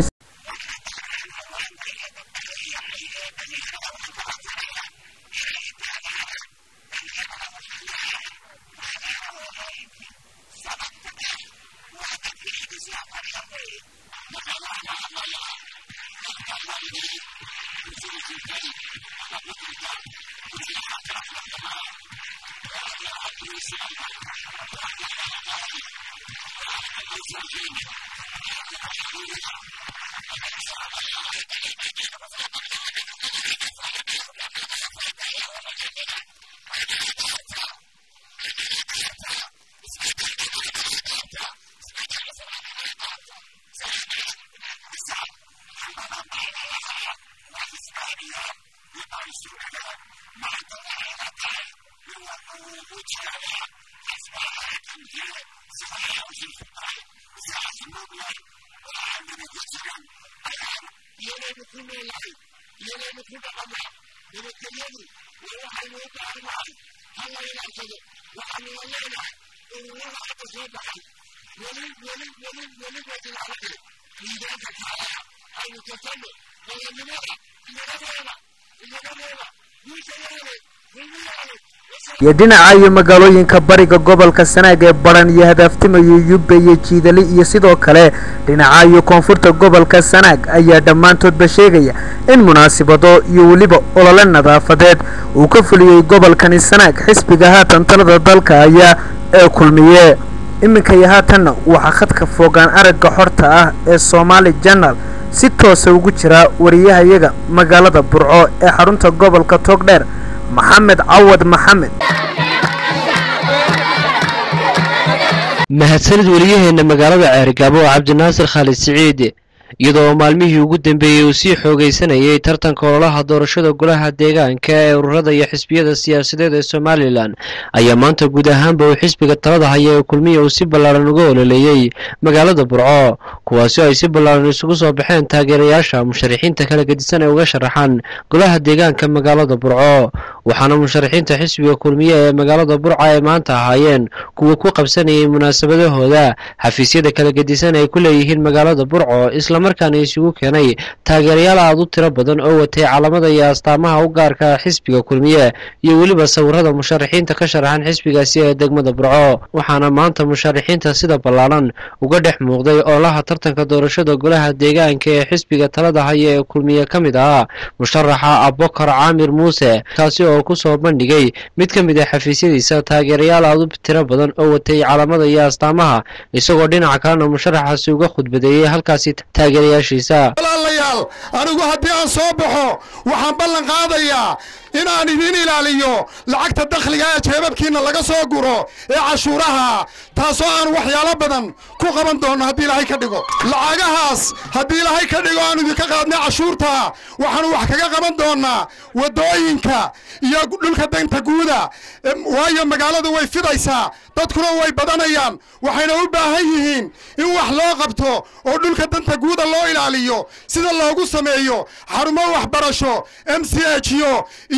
iyo dhinaca iyo magaalooyinka bariga gobolka sanaag ee baran iyo hadaaftimayo yubbe iyo jiidali iyo sidoo kale dhinaca iyo koonfurta gobolka sanaag ayaa dhammaantoodba sheegaya in munaasibado iyo weliba olole nadaafadeed uu ka fuliyey gobolkani sanaag xisbiga haatan talada dalka ayaa ee kulmiye iminka iyo haatanna waxaa khadka foogaan aragga xorta ah ee somaali janal si toosa ugu jira wariyahayaga magaalada burco ee xarunta gobolka togdheer maxamed cawad maxamed mahadsanid wariyaheenna magaalada ceerigaabo oo cabdinaasir khaalid siciid iyadoo maalmihii ugu dambeeyey uu sii xoogaysanayay tartanka ololaha doorashada golaha deegaanka ee ururada iyo xisbiyada siyaasadeed ee somalilan ayaa maanta guud ahaanba uu xisbiga talada haya ee kulmiya uu si ballaaran uga ololeeyey magaalada burco kuwaasi oo ay si ballaaran isugu soo baxeen taageerayaasha musharaxiinta kala gedisan ee uga sharaxan golaha deegaanka magaalada burco waxaana musharaxiinta xisbiga kulmiye ee magaalada burca ay maanta ahaayeen kuwa ku qabsanayay munaasabadahooda xafiisyada kala gedisan ay ku leeyihiin magaalada burco islamarkaana isugu keenay taageerayaal aad u tiro badan oo watay calamada iyo astaamaha u gaarka xisbiga kulmiye iyo weliba sawirada musharaxiinta ka sharaxan xisbigaasi ee degmada burco waxaana maanta musharaxiinta sida ballaaran uga dhex muuqday oolaha tartanka doorashada golaha deegaanka ee xisbiga talada haya ee kulmiye ka mid ahaa musharaxa abokar caamir muuse kaasi oo ku soo bandhigay mid ka mid ah xafiisyadiisa taageerayaal aad u tiro badan oo watay calamada iyo astaamaha isagoo dhinaca kalena musharaxaasi uga khudbadeeyey halkaasi taageerayaashiisa walaalayaal anigu haddii aan soo baxo waxaan ballan qaadayaa inaan idin ilaaliyo lacagta dakhliga ee jeebabkiinna laga soo guro ee cashuuraha taasoo aan waxyaalo badan ku qaban doonno haddii ilaahay ka dhigo lacagahaas haddii ilaahay ka dhigo aan idinka qaadnay cashuurta waxaanu wax kaga qaban doonnaa waddooyinka iyo dhulka danta guuda waayo magaaladu way fidaysaa dadkuna way badanayaan waxayna u baahan yihiin in wax loo qabto oo dhulka danta guuda loo ilaaliyo sida loogu sameeyo xarumo waxbarasho m c h yo iyo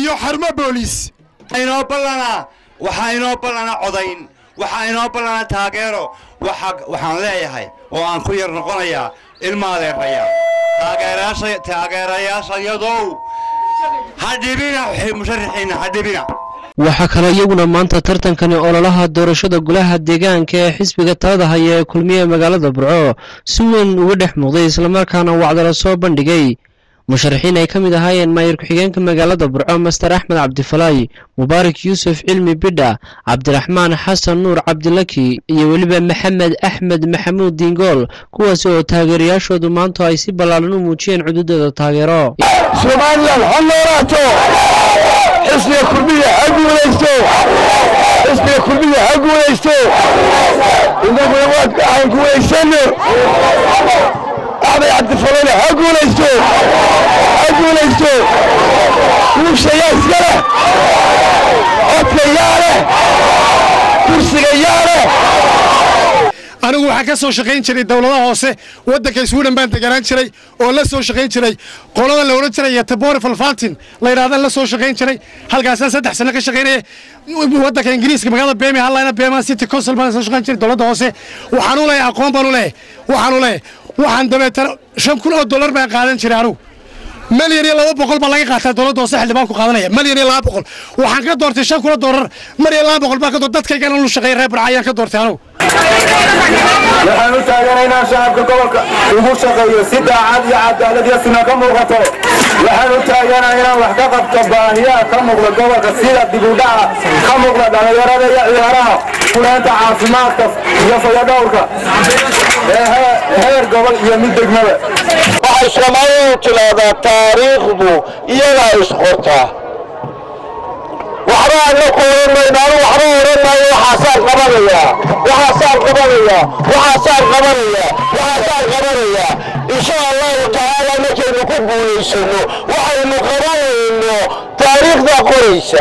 iyo xarmo booliis inoo ballanaa waxaa inoo ballana codayn waxaa inoo ballana taageero waxaan leeyahay oo aan ku yar noqonayaa ilma adeeraya taageerayaashayadow ha dhibina musharaxiinna ha dhibina waxaa kaloo iyaguna maanta tartankani ololaha doorashada golaha deegaanka ee xisbiga talada haya ee kulmiye magaalada burco si weyn uga dhex muuqday islamarkaana wacdala soo bandhigay musharaxiin ay ka mid ahaayeen maayir ku-xigeenka magaalada burco master axmed cabdifalaay mubaarak yuusuf cilmi bidha cabdiraxmaan xasan nuur cabdilaki iyo weliba maxamed axmed maxamuud diingool kuwaas oo taageerayaashoodu maanta ay si ballaaran u muujiyeen cududooda taageero somalilan ha noolaato xisbiga kulmiya ha guulaysto xisbiga kulmiya ha guulaysto innaguna waan guulaysano axmed cabdifalane ha guulaysto ha guulaysto guusha yaa iska leh codka yaa leh kursiga yaa leh anigu waxaan ka soo shaqayn jiray dowladaha hoose waddanka sweden baan deganaan jiray oo la soo shaqayn jiray qolada la odhan jiray tabori falfantin la yidhahda la soo shaqayn jiray halkaasaan saddex sano ka shaqaynaya waddanka ingiriiska magaalada bemi hallayna bema city council baan soo shaqayn jiray dowladda hoose waxaan u leeyahay aqoon baan u leeyahay waxaan u leeyahay waxaan dabeetana shan kun oo dollar baan qaadan jiray anigu malyan iyo laba boqol baa laga qaataa dowladda hoose xildhibaanku qaadanaya malyan iyo laba boqol waxaan ka doortay shan kun oo dollar mar iyo laba boqol baan ka doortay dadkaygana lu shaqeeya reer barca ayaan ka doortay anigu waxaan u taaganaynaa shacabka gobolka ugu shaqeeyo si daacad iyo cadaalad iyo sina ka muuqato waxaan u taaganaa inaan wax ka qabto baahiyaha ka muuqda gobolka sida dibudhaca ka muuqda dhallinyarada iyo ciyaaraha fuleenta caafimaadka iyo fayadhowrka ee heer gobol iyo mid degmada waxay soomaalidu tidhaahdaa taariikhdu iyadaa isqortaa waxba aan la kooranayno anu waxba oran maayo waxaasaan qabanayaa waxaasaan qabanayaa waxaasaan qabanayaa waxaasaan qabanayaa insha allahu tacaala markaynu ku guulaysano waxaynu qabanayno taariikhdaa qoraysa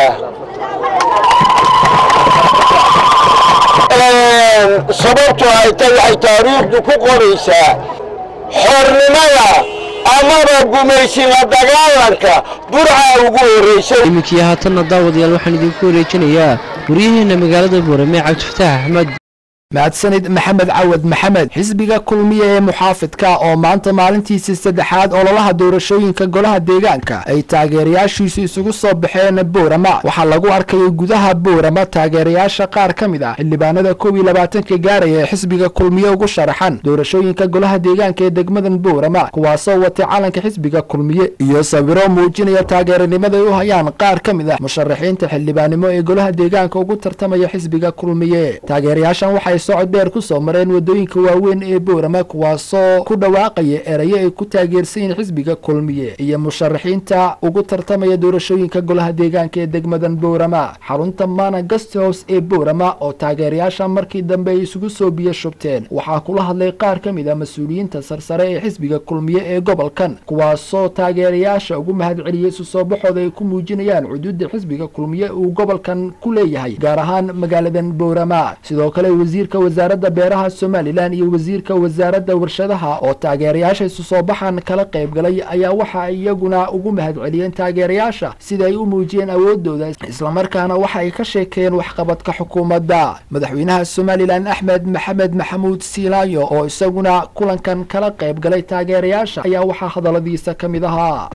sababtu ay tay waxay taariikhdu ku qoraysaa xornimada amaba gumaysiga dagaalanka burca ugu horraysay iminkii haatanna daawadayaal waxaan idinku wareejinayaa waryaheena magaalada boorame cabdifataax axmed mahadsanid maxamed cawad maxamed xisbiga kulmiye ee muxaafidka oo maanta maalintiisii saddexaad ololaha doorashooyinka golaha deegaanka ay taageerayaashiisu isugu soo baxeen boorama waxaa lagu arkayay gudaha boorama taageerayaasha qaar ka mid ah xildhibaanada koob iyo labaatanka gaaraya ee xisbiga kulmiye ugu sharaxan doorashooyinka golaha deegaanka ee degmadan boorama kuwaasoo watay calanka xisbiga kulmiye iyo sawiro muujinaya taageeranimada ay u hayaan qaar ka mid ah musharaxiinta xildhibaannimo ee golaha deegaanka ugu tartamaya xisbiga kulmiye taageerayaashan waxay socod dheer ku soo mareen wadooyinka waaweyn ee boorama kuwaasoo ku dhawaaqaya erayo ay ku taageersan yihiin xisbiga kulmiye iyo musharaxiinta ugu tartamaya doorashooyinka golaha deegaanka ee degmadan boorama xarunta mana guest house ee boorama oo taageerayaasha markii dambe ay isugu soo biyo shubteen waxaa kula hadlay qaar ka mid ah mas-uuliyiinta sarsare ee xisbiga kulmiye ee gobolkan kuwaasoo taageerayaasha ugu mahadceliyey isu soo baxooda ay ku muujinayaan cuduudda xisbiga kulmiye uu gobolkan ku leeyahay gaar ahaan magaaladan boorama sidoo kale wasiir wasaaradda beeraha somalilan iyo wasiirka wasaaradda warshadaha oo taageerayaasha isu soo baxan kala qayb galay ayaa waxa iyaguna ugu mahadceliyeen taageerayaasha sida ay u muujiyeen awoodooda islamarkaana waxa ay ka sheekeen waxqabadka xukuumadda madaxweynaha somalilan axmed maxamed maxamuud siilaayo oo isaguna kulankan kala qayb galay taageerayaasha ayaa waxaa hadalladiisa ka mid ahaa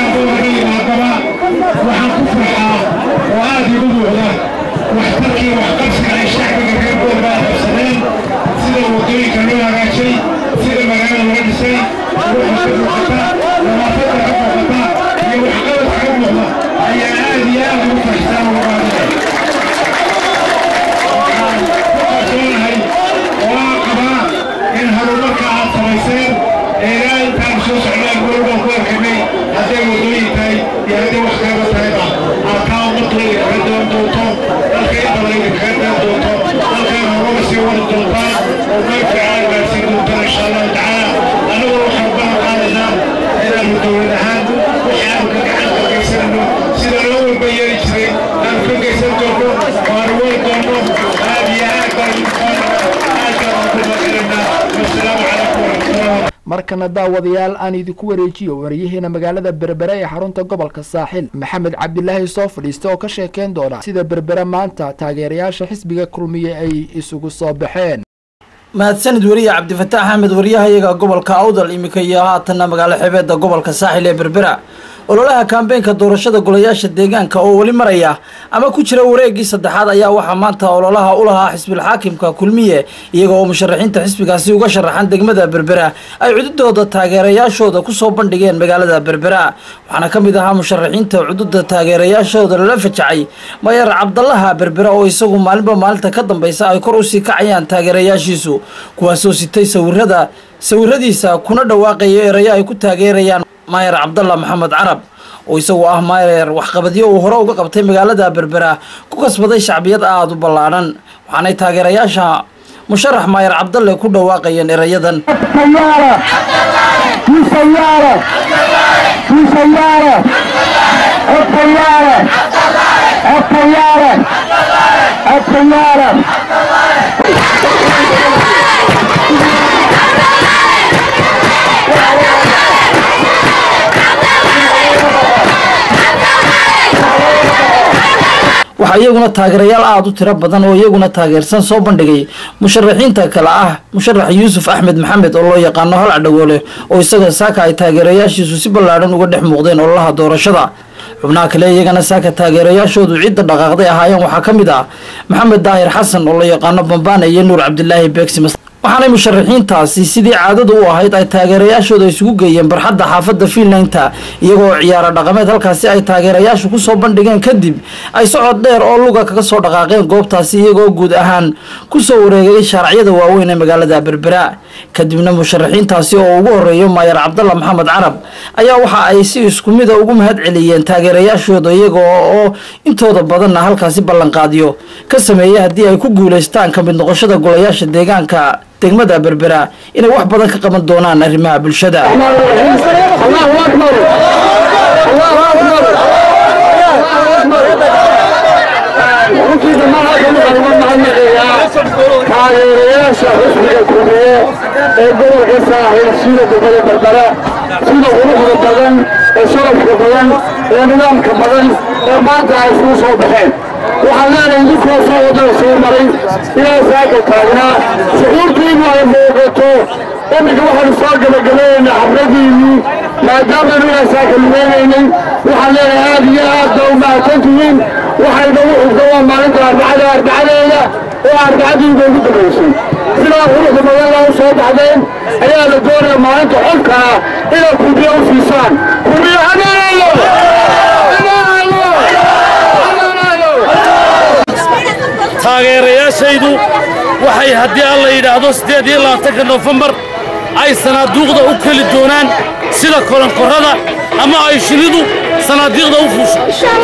waxtarkii waxqabsiga ay shacbiga reer boorba qabsadeen sida wadooyinka loo hagaajay sida magaalada loo dhisay ruuxa ka muuqata nadaafadda ka muuqata iyo waxqabadka ka muuqda ayaa aad iyo aad ugu faraxsan ugu qaadanay waxaan ku kalsoonahay oo aan qabaa in horumarka aad samayseen ee ilaa intaan soo socnaan goolbaan ku arkanay hadday wadooyin tahay iyo hadday wax kalaba tahayba aad taa ummadooda kaga daban doonto dalka inta laga kaga daban doonto dalkan horumar sii wadi doontaan oo meel fiican gaarsiin doontaan insha allahu tacaala aniguna waxaan balan qaadaynaa inaanu dowlad ahaan markana daawadayaal aan idinku wareejiyo wariyaheena magaalada berbere ee xarunta gobolka saaxil maxamed cabdilaahi soo fadhiista oo ka sheekeyn doona sida berbere maanta taageerayaasha xisbiga kulmiye ay isugu soo baxeen mahadsanid weriye cabdifataax axmed wariyahayaga gobolka awdal iminka iyo haatanna magaalo xebeeda gobolka saaxil ee berbera ololaha kaambeenka doorashada golayaasha deegaanka oo weli maraya ama ku jira wareegii saddexaad ayaa waxaa maanta ololaha u lahaa xisbilxaakimka kulmiye iyaga oo musharaxiinta xisbigaasi uga sharaxan degmada berbera ay cududooda taageerayaashooda kusoo bandhigeen magaalada berbera waxaana ka mid ahaa musharaxiinta cududa taageerayaashooda lala fajacay mayer cabdalaha berbera oo isagu maalinba maalinta ka dambeysa ay kor usii kacayaan taageerayaashiisu kuwaasoo sitay sawirada sawiradiisa kuna dhawaaqaya erayo ay ku taageerayaan maayer cabdalla maxamed carab oo isagu ah maayer waxqabadyo uu hore uga qabtay magaalada berbera ku kasbaday shacbiyad aada u ballaadhan waxaanay taageerayaasha musharax maayer cabdalle ku dhawaaqayeen erayadan waxaa iyaguna taageerayaal aada u tiro badan oo iyaguna taageersan soo bandhigay musharaxiinta kale ah musharax yuusuf axmed maxamed oo loo yaqaano hal cadhagoole oo isaga saaka ay taageerayaashiisu si ballaadhan uga dhex muuqdeen ololaha doorashada xubnaha kale iyagana saaka taageerayaashoodu cidda dhaqaaqday ahaayeen waxaa ka mid ah maxamed daahir xasan oo loo yaqaano bambaane iyo nuur cabdilaahi beegsimas waxaanay musharaxiintaasi sidii caadada u ahayd ay taageerayaashooda isugu geeyeen barxadda xaafadda fiinlaynta iyagoo ciyaaro dhaqameed halkaasi ay taageerayaashu kusoo bandhigeen kadib ay socod dheer oo luga kaga soo dhaqaaqeen goobtaasi iyagoo guud ahaan kusoo wareegay shaaracyada waaweyn ee magaalada berbera kadibna musharaxiintaasi oo ugu horeeyo maayer cabdalla maxamed carab ayaa waxa ay si isku mida ugu mahad celiyeen taageerayaashooda iyaga oo intooda badanna halkaasi ballanqaadyo ka sameeyay haddii ay ku guuleystaan ka mid noqoshada golayaasha deegaanka degmada berbera inay wax badan ka qaban doonaan arrimaha bulshada taageerayaasha xisbiga kulmiye ee gobolka saaxiil sida degmada berbera sida quruxda badan ee sharafka badan ee nidaamka badan ee maanta ay isugu soo baxeen waxaan leenahay idinkoo soo wadada soo maray ilaa saaka taagnaa shucuurtiinu ay muuqato iminka waxaanu soo gabagabaynaynaa xabradiinnii maadaamanu ilaa saaka lumaynaynay waxaan leenahay aad iyo aad ba u mahadsantihiin waxayna u xigta waa maalinta arbacada arbacadeeda oo arbacadiiba ugu dambaysay sidaa quruxda badan laa u soo baxdeen ayaa la doonaya maalinta xolka ah inaad kubiya u siisaan kubiya haneeyo taageerayaashaydu waxay haddii alla yidhaahdo siddeed iyo labaatanka noofembar ay sanaaduuqda u keli doonaan sida kolankorrada ama ay shinidu sanaadiiqda u fuusho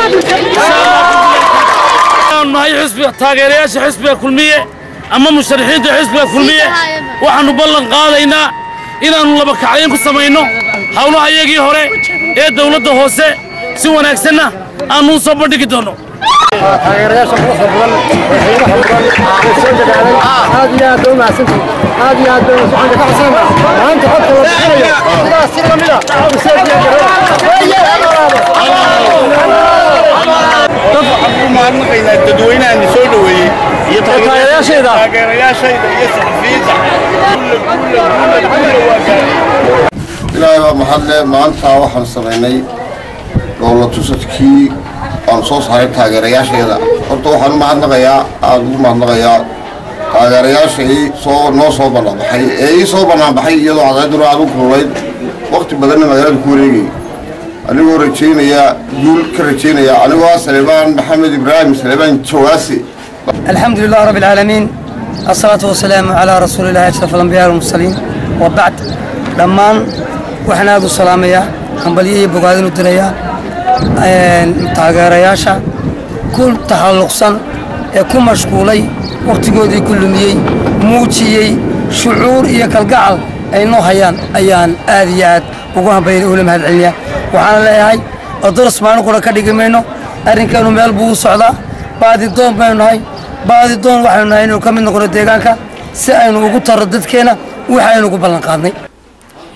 nahay xisbiga taageerayaasha xisbiga kulmiye ama musharaxiinta xisbiga kulmiye waxaannu ballan qaadaynaa inaannu laba kacdayn ku samayno howlaha iyagii hore ee dawladda hoose si wanaagsanna aannu u soo bandhigi doonno taageerayaasha quruxda badan ee qiimaha badan ee soo degaaday aad iyo aad bay u mahadsantihin aad iyo aad bay waxaan ka codsanaynaa maanta codka la bixinayo sidaas si lamid a u soo mahadnaqaynaa dadweynahan soo dhoweeyey iyo taageerayaashayda taageerayaashayda iyo saxafiyiinta ilaahay baa mahadle maanta waxaan samaynay dowla tusadkii aan soo saaray taageerayaasheeda horta waxaan u mahadnaqayaa aada ugu mahadnaqayaa taageerayaashai soo noo soo bannaanbaxay ee ii soo bannaanbaxay iyadoo cadayduna aad u kululayd waqti badanna magaalada ku wareegayay anigoo rajaynaya guul ka rajaynaya anigoo ah saleebaan maxamed ibraahim saleebaan jawaasi الحمد لله رب العالمين الصلاة والسلام على رسول الله أشرف الأنبياء والمرسلين وبعد دمان وحنا أبو السلامية حنبلية بقادين الدنيا taageerayaasha ku taxalluqsan ee ku mashquulay wakhtigoodii ku lumiyey muujiyey shucuur iyo kalgacal ay noo hayaan ayaan aad iyo aad ugu hambaynay ula mahad celinayaa waxaana leeyahay odoros maalin qura ka dhigi mayno arrinkeenu meel buu u socdaa baadidoon baynu nahay baadidoon waxaynu nahay inaynu ka mid noqono deegaanka si aynu ugu tarro dadkeenna waxaynu ugu ballan qaadnay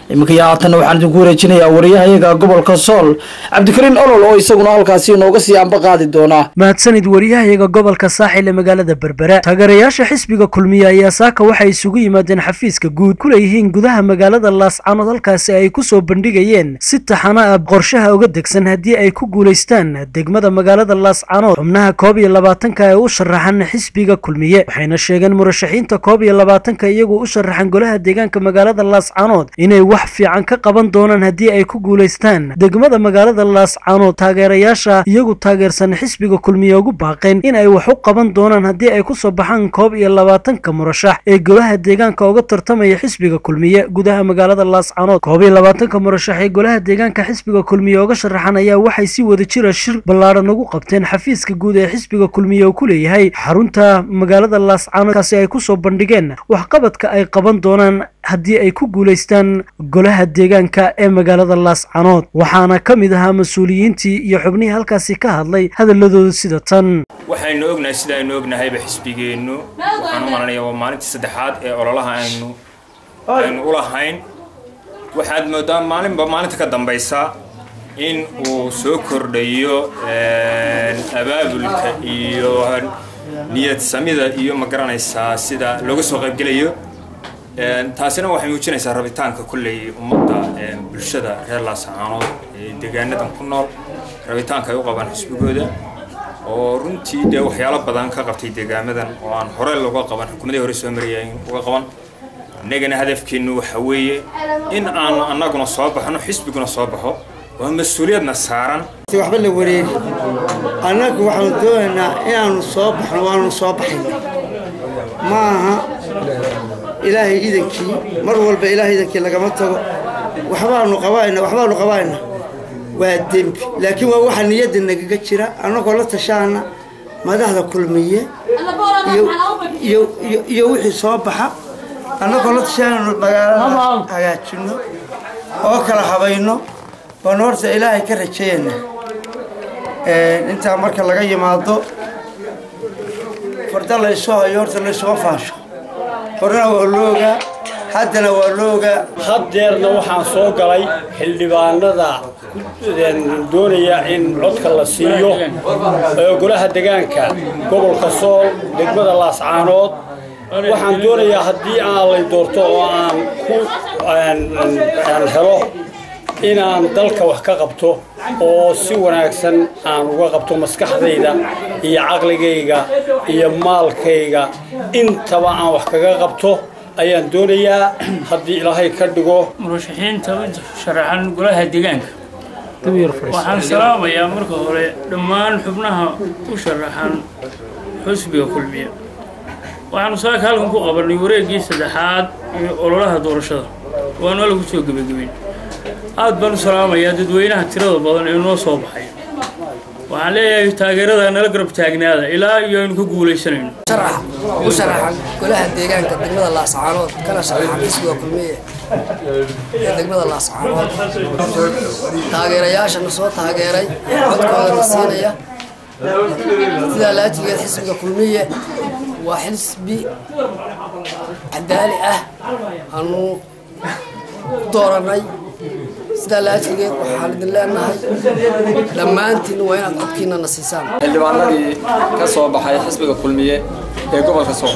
iminka iyo haatanna waxaan idinku wareejinayaa wariyahayaga gobolka sool cabdikariin olol oo isaguna halkaasi inooga sii anba qaadi doonaa mahadsanid wariyahayaga gobolka saaxil ee magaalada berbera taageerayaasha xisbiga kulmiye ayaa saaka waxay isugu yimaadeen xafiiska guud ku leeyihiin gudaha magaalada laascaanood halkaasi ay ku soo bandhigayeen si taxana ah qorshaha uga degsan haddii ay ku guulaystaan degmada magaalada laascaanood xubnaha koob iyo labaatanka ee u sharaxan xisbiga kulmiye waxayna sheegeen murashaxiinta koob iyo labaatanka iyagoo u sharaxan golaha deegaanka magaalada laascaanood inay wax fiican ka qaban doonaan haddii ay ku guulaystaan degmada magaalada laascaanood taageerayaasha iyagu taageersan xisbiga kulmiye ugu baaqeen in ay wax u qaban doonaan haddii ay kusoo baxaan koob iyo labaatanka murashax ee golaha deegaanka uga tartamaya xisbiga kulmiye gudaha magaalada laascaanood koob iyo labaatanka murashax ee golaha deegaanka xisbiga kulmiye uga sharaxan ayaa waxay si wada jira shir ballaadhan ugu qabteen xafiiska guud ee xisbiga kulmiye uu ku leeyahay xarunta magaalada laascaanood kaasi ay kusoo bandhigeen waxqabadka ay qaban doonaan haddii ay ku guulaystaan golaha deegaanka ee magaalada laascaanood waxaana ka mid ahaa mas-uuliyiintii iyo xubnihii halkaasi ka hadlay hadaladooda sida tan waxaynu ognahay sida aynu ognahayba xisbigeennu waxaan u malanaya waa maalintii saddexaad ee ololaha aynu aynu u lahayn waxaad moodaa maalinba maalinta ka dambaysa in uu soo kordhayo abaabulka iyo niyad samida iyo ma garanaysaa sida looga soo qaybgelayo taasina waxay muujinaysaa rabitaanka kolley ummadda bulshada reer laascaanood ee deegaanadan ku nool rabitaanka ay u qabaan xisbigooda oo runtii dee waxyaalo badan ka qabtay deegaamadan oo aan hore looga qaban xukuumadii hore soo marayay uga qaban innagana hadafkeennu waxa weeye in aanu annaguna soo baxno xisbiguna soo baxo waa mas-uuliyadna saaran waxba la wareegi annagu waxaanu doonaynaa inaanu soo baxno waanu soo baxayna ma aha ilaahay idankii mar walba ilaahay idankii lagama tago waxbaanu qabaayna waxbaanu qabaayna waa dembi laakiin waa waxa niyadda nagaga jira annagoo la tashaana madaxda kulmiye iyo wixii soo baxa annagoo la tashaananu magaalada hagaajinno oo kala habayno baanu horta ilaahay ka rajayana intaa marka laga yimaado farda laysu hayo horta laysuma faasho horena waa loogaa haddana waa loogaa haddeerna waxaan soo galay xildhibaanada doonaya in codka la siiyo ee golaha degaanka gobolka sool degmada laascaanood waxaan doonayaa haddii aan lay doorto oo aan ku aan helo inaan dalka wax ka qabto oo si wanaagsan aan uga qabto maskaxdayda iyo caqligayga iyo maalkayga intaba aan wax kaga qabto ayaan doonayaa haddii ilaahay ka dhigo murashaxiinta u sharaxan golaha deegaanka waxaan salaamayaa marka hore dhammaan xubnaha u sharaxan xusbiga kulmiya waxaanu saaka halkan ku qabanay wareeggii saddexaad ee ololaha doorashada waana lagu soo gebagabeyn aad baan u salaamayaa dadweynaha tirada badan ee noo soo baxay waxaan leeyahay taageerada nala garab taagnaada ilaa iyo aynu ka guulaysanayno u sharaxan golaha deegaanka degmada laascaanood kana sharaxan xisbiga kulmiye ee degmada laascaanood taageerayaashana soo taageeray codkoodana siinaya sidaa laatigeed xisbiga kulmiye waa xisbi cadaali ah aanu dooranay sidaa laatigeed waxaan idin leenahay dhammaantiin waa inaad codkiina na siisaan xildhibaanadii ka soo baxay xisbiga kulmiye ee gobolka sool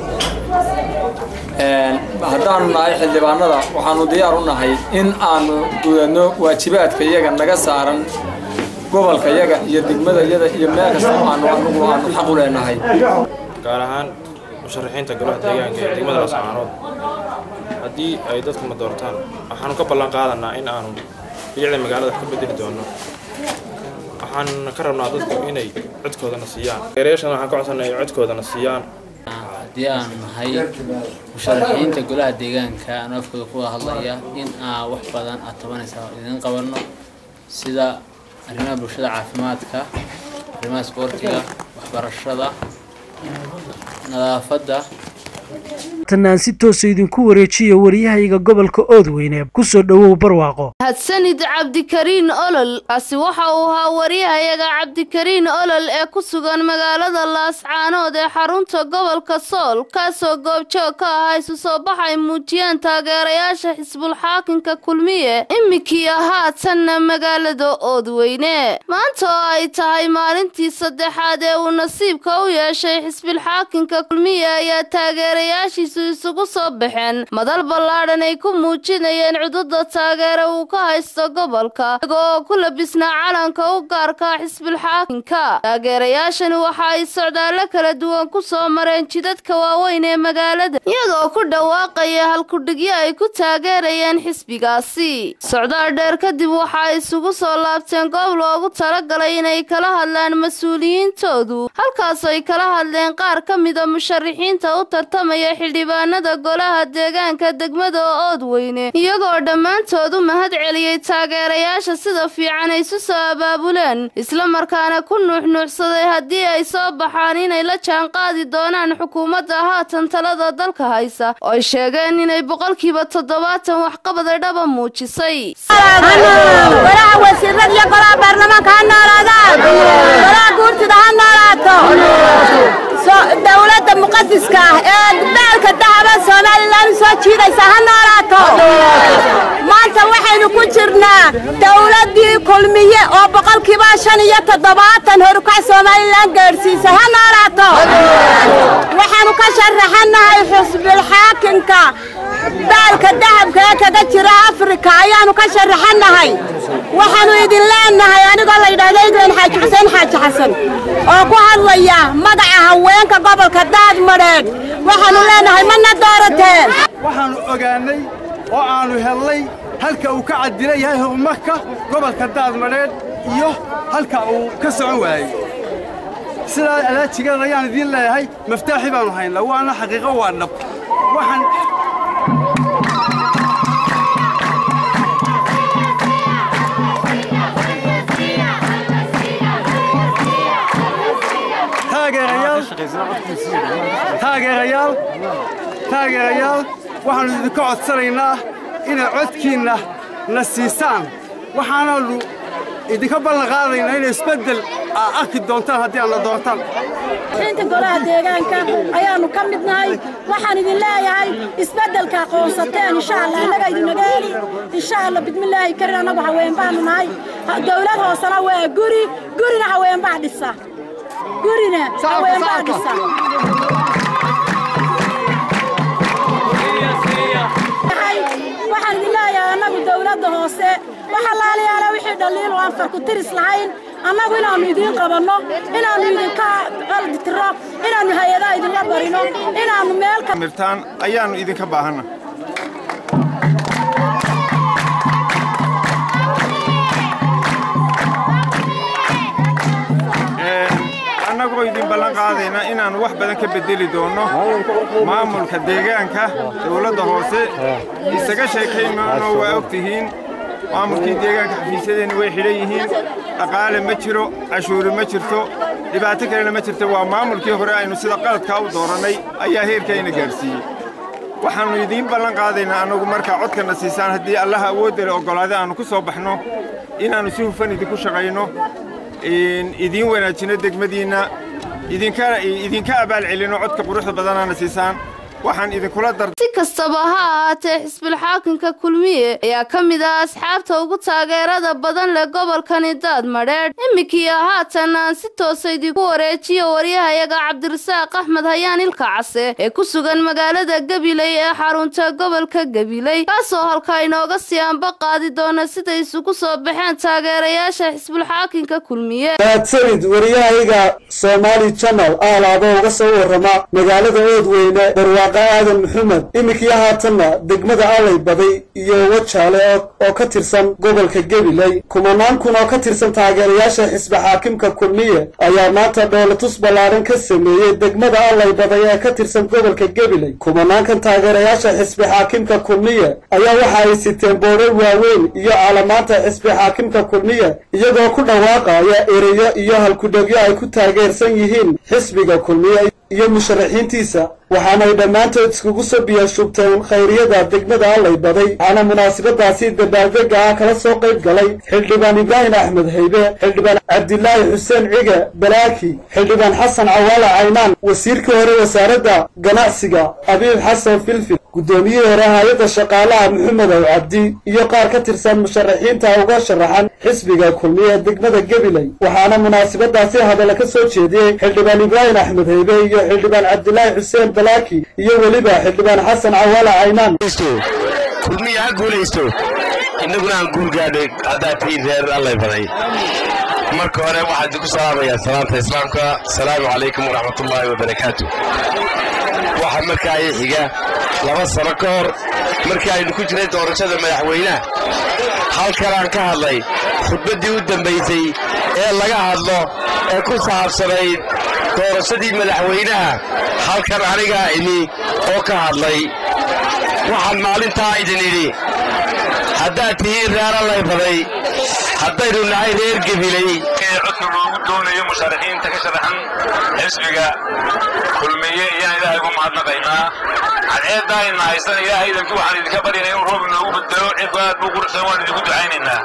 haddaanu nahay xildhibaanada waxaanu diyaar u nahay in aanu gudadno waajibaadka iyaga naga saaran gobolka yaga iyo degmada yada iyo meel kasta aanu anugu aanu xaq u leenahay gaar ahaan musharaxiinta golaha deegaanka ee degmada laascaanood haddii ay dadku ma doortaan waxaanu ka ballan qaadanaa in aanu bilicda magaalada wax ka bedeli doono waxaan ka rabnaa dadku inay codkoodana siiyaan ereyaashan waxaan ka codsanay inay codkoodana siiyaan haddii aan nahay musharaxiinta golaha deegaanka aan afkooda kuwada hadlaya in aa wax badan aad tabanaysaa idin qabanno sida arrimaha bulshada caafimaadka arrimaha isboortiga waxbarashada nadaafadda haatanna aan si toosa idinku wareejiyo wariyahayga gobolka oodweyne kusoo dhowow barwaaqo mahadsanid cabdikariin olol kaasi waxa uu ahaa waryahayaga cabdikariin olol ee ku sugan magaalada laascaanood ee xarunta gobolka sool kaasoo goobjoog ka ahaa isu soo bax ay muujiyeen taageerayaasha xisbulxaakinka kulmiye imikiiyo haatanna magaalada oodweyne maanta oo ay tahay maalintii saddexaad ee uu nasiibka u yeeshay xisbilxaakinka kulmiye ayaa taageerayaashiisu isugu soo baxeen madal ballaadhan ay ku muujinayeen cududa taageere uu ka haysto gobolka iyaga oo ku labisnaa calanka u gaarka xisbilxaakinka taageerayaashani waxa ay socdaallo kala duwan ku soo mareen jidadka waaweyn ee magaalada iyadoo ku dhawaaqaya halkudhigyo ay ku taageerayeen xisbigaasi socdaal dheer kadib waxa ay isugu soo laabteen goob loogu talagalay inay kala hadlaan mas-uuliyiintoodu halkaas ay kala hadleen qaar ka mida musharixiinta u tartamaya xildhibaanada golaha deegaanka degmada oodweyne iyagoo dhammaantood u mahad celiyey taageerayaasha sida fiican ay isu soo abaabuleen islamarkaana ku nuuxnuuxsaday haddii ay soo baxaan inay la jaanqaadi doonaan xukuumadda haatan talada dalka haysa oo ay sheegeen inay boqolkiiba toddobaatan waxqabada dhaba muujisay golaha wasiirada iyo golaha baarlamaanka ha noolaadaan golaha guurtida ha noolaato dowladda muqadiska ah ee daalka dahaba somalilan soo jiidaysa ha noolaato maanta waxaynu ku jirnaa dowladdii kulmiye oo boqolkiiba shan iyo toddobaatan horukac somalilan gaadhsiisay ha noolaato waxaanu ka sharaxanahay xusbilxaakinka daalka dahabka ee kaga jira afrika ayaanu ka sharaxanahay waxaanu idin leenahay anigoo la yidhaahdo idwen xaaji xuseen xaaji xasan oo ku hadlaya magaca haweenka gobolka daadmadheedh waxaanu leenahay mana doorateen waxaannu ogaannay oo aannu hellay halka uu ka cadila yahay horumarka gobolka daadmadheedh iyo halka uu ka socon waayey sidaa alaajigeed ayaan idiin leeyahay maftaaxi baannu haynaa waana xaqiiqo waa dhab waxaan taageerayaal taageerayaal waxaannu idinka codsanaynaa inay codkiinna na siisaan waxaanaannu idinka ballan qaadaynaa inay isbeddel aa arki doontaan haddii aad na doortaan inta golaha deegaanka ayaannu ka mid nahay waxaan idin leeyahay isbeddelka aqoonsateen insha allah annaga idinaga heli insha allah bidmillaahi karin annagu haween baanu nahay dowlad hoosena waa guri gurina haween baa dhisa gurina haween baa dhisa waxaan idin leeyahay annagu dowladda hoose waxa laalayaala wixii dhaliil oo aan farku tiris lahayn annagu inaannu idiin qabanno inaannu idinka qaldi tiro inaannu hay-adaha idinla barino inaannu meel mirtaan ayaannu idinka baahanna annagoo idin ballan qaadayna inaannu wax badan ka beddeli doonno maamulka deegaanka dowladda hoose isaga sheekaymaano waa og tihiin maamulkii deegaanka xafiisyadeenna way xidhan yihiin dhaqaale ma jiro cashuuri ma jirto dhibaato kalena ma jirto waa maamulkii hore aynu sida qaladkaa u doorannay ayaa heerkayna gaadhsiiyey waxaannu idiin ballan qaadaynaa annagu markaa codkanna siisaan haddii allaha awooddale oggolaade aannu ku soo baxno inaannu si hufan idinku shaqayno idiin wanaajino degmadiinna idinka abaal celino codka quruxda badanaana siisaan waxaan idinkula dar si kastaba ha ahaatee xisbilxaakinka kulmiye ayaa ka mid ah asxaabta ugu taageerada badan leh gobolkani daadmadheedh imikiiyo haatan aan si toosa idinku wareejiyo waryahayaga cabdirasaaq axmed hayaan ilka case ee ku sugan magaalada gabiley ee xarunta gobolka gabiley kaasoo halka inooga sii anba qaadi doona siday isugu soo baxeen taageerayaasha xisbulxaakinka kulmiye mahadsanid wariyahayga soomaali janal aalaaba uga soo warrama magaalada oodweyne barwaaqa aadan maxamed iminkii haatanna degmada allay baday iyo wajaale oo ka tirsan gobolka gabiley kumanaan kun oo ka tirsan taageerayaasha xisbi xaakimka kulmiye ayaa maanta dhoolatus ballaaran ka sameeyey degmada allay baday ee ka tirsan gobolka gabiley kumanaankan taageerayaasha xisbi xaakimka kulmiye ayaa waxa ay siteen boodhar waaweyn iyo calamaanta xisbi xaakimka kulmiye iyagoo ku dhawaaqaya ereyo iyo halkudhegyo ay ku taageersan yihiin xisbiga kulmiye iyo musharaxiintiisa waxaanay dhammaantood iskugu soo biyashubteen khayriyada degmada allay baday waxaana munaasabadaasi dabaaldega ah kala soo qayb galay xildhibaan ibraahim axmed haybe xildhibaan cabdilaahi xuseen cige balaaki xildhibaan xasan cawaale caynaan wasiirkii hore wasaaradda ganacsiga abiib xasan filfil guddoomiyihii hore hay-adda shaqaalaha maxamed ow cabdi iyo qaar ka tirsan musharaxiinta uga sharaxan xisbiga kulmiye degmada gabiley waxaana munaasabadaasi hadalla ka soo jeediyey xildhibaan ibraahim axmed haybe iyo xildhibaan cabdilaahi xuseen balaaki iyo weliba xildhibaan xasan cawaale caynaan kulmiya ha guulaysto innaguna aan guul gaadhay haddaad tihiin reer allay baday marka hore waxaan idinku salaamayaa salaanta islaamka asalaamu calaykum waraxmatullaahi wabarakaatu waxaa markaa ii xiga laba sano ka hor markii aynu ku jiray doorashada madaxweynaha halkan aan ka hadlay khudbaddii u dambaysay ee laga hadlo ee ku saabsanayd doorashadii madaxweynaha halkan anigaa imi oo ka hadlay waxaan maalintaa idin idhi haddaad tihiin reer allay baday haddaynu nahay reer gebiley ee codka loogu doonayo musharaxiinta ka sharaxan xisbiga kulmiye iyaan ilaahay ugu mahadnaqaynaa cadceeddaa ina haysan ilaahay idanki waxaan idinka baryana inuu roob inoogu bedelo cirku aad buu quruxsan waan idinku ducaynaynaa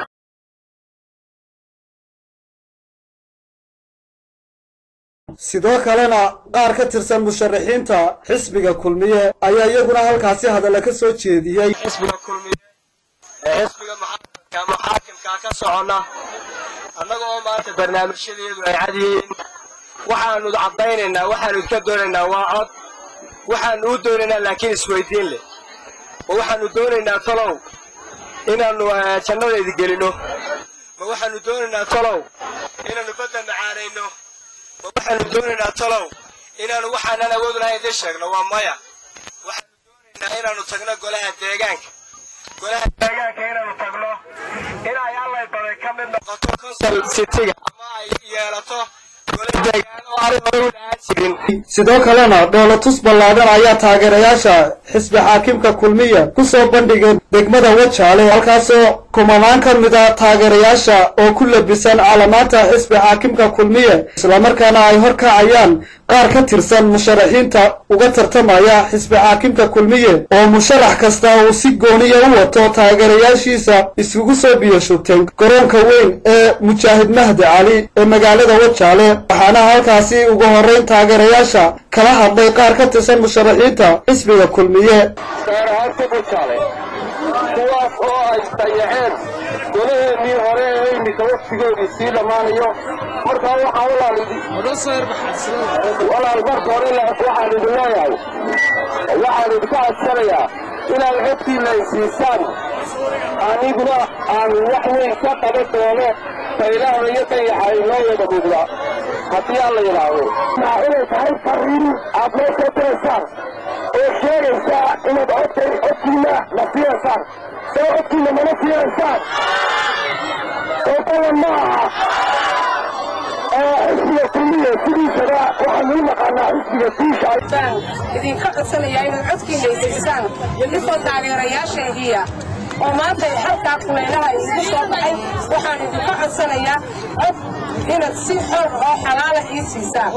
sidoo kalena qaar ka tirsan musharaxiinta xisbiga kulmiye ayaa iyaguna halkaasi hadalla ka soo jeediyey xisbiga kulmiye ee xisbiga muxaakimka muxaakimkaa ka soconna annaga oo maanta barnaamijyadeedu ay cad yihiin waxaannu caddaynaynaa waxaannu idka doonaynaa waa cod waxaannu u doonaynaa laakiin isweydiin leh ma waxaannu doonaynaa talow inaannu jannadaydi gelinno ma waxaannu doonaynaa talow inaannu badda macaanayno ma waxaannu doonaynaa talow inaannu waxaanan awood lahayn dee sheegno waa maya waxaannu doonaynaa inaannu tagno golaha deegaanka golaha deegaanka inaannu tagno in ay allay baday ka mid noqoto consol citiga ama ay yeelato gola deegaan oo aanay hore u dhahaan jirin sidoo kalena dhoolatus ballaadhan ayaa taageerayaasha xisbi xaakimka kulmiya ku soo bandhigeen degmada wajaale halkaasoo kumanaan ka mid a taageerayaasha oo ku labisan calamaanta xisbi xaakimka kulmiye islamarkaana ay horkacayaan qaar ka tirsan musharaxiinta uga tartamaya xisbi xaakimka kulmiye oo musharax kasta uu si gooniya u wato taageerayaashiisa iskugu soo biyashubteen garoonka weyn ee mujaahid mahdi cali ee magaalada wajaale waxaana halkaasi ugu horrayn taageerayaasha kala hadlay qaar ka tirsan musharaxiinta xisbiga kulmiye gaar ahaan kubujaale kuwaas oo ay dayaceen golaheennii hore ee iminka waqtigoodii sii dhammaanayo markaa waxaan walaal marka hore waxaan idin leeyahay waxaan idinka codsanayaa inaad codkiina ay siisaan aniguna aan wax weyn ka qaban doono faylaada iyo dayaxa inoo wada mudda haddii aan la yidhaahdo inay tahay fariin aad noo soo diraysaan oo sheegaysaa inaad codkay codkiina la siinaysaan soo codkiina mana siinaysaan oo badan ma aha xisbiga kulmiya sidiisaba waxaan u naqaanaa xisbiga tiisha idinka codsanayaa inaad codkiina isaysaan idinkoo taageerayaashaygiya oo maanta halkaa kulaylaha isugu soo baxay waxaan idinka codsanayaa cod inaad si xor oo xalaala ii siisaan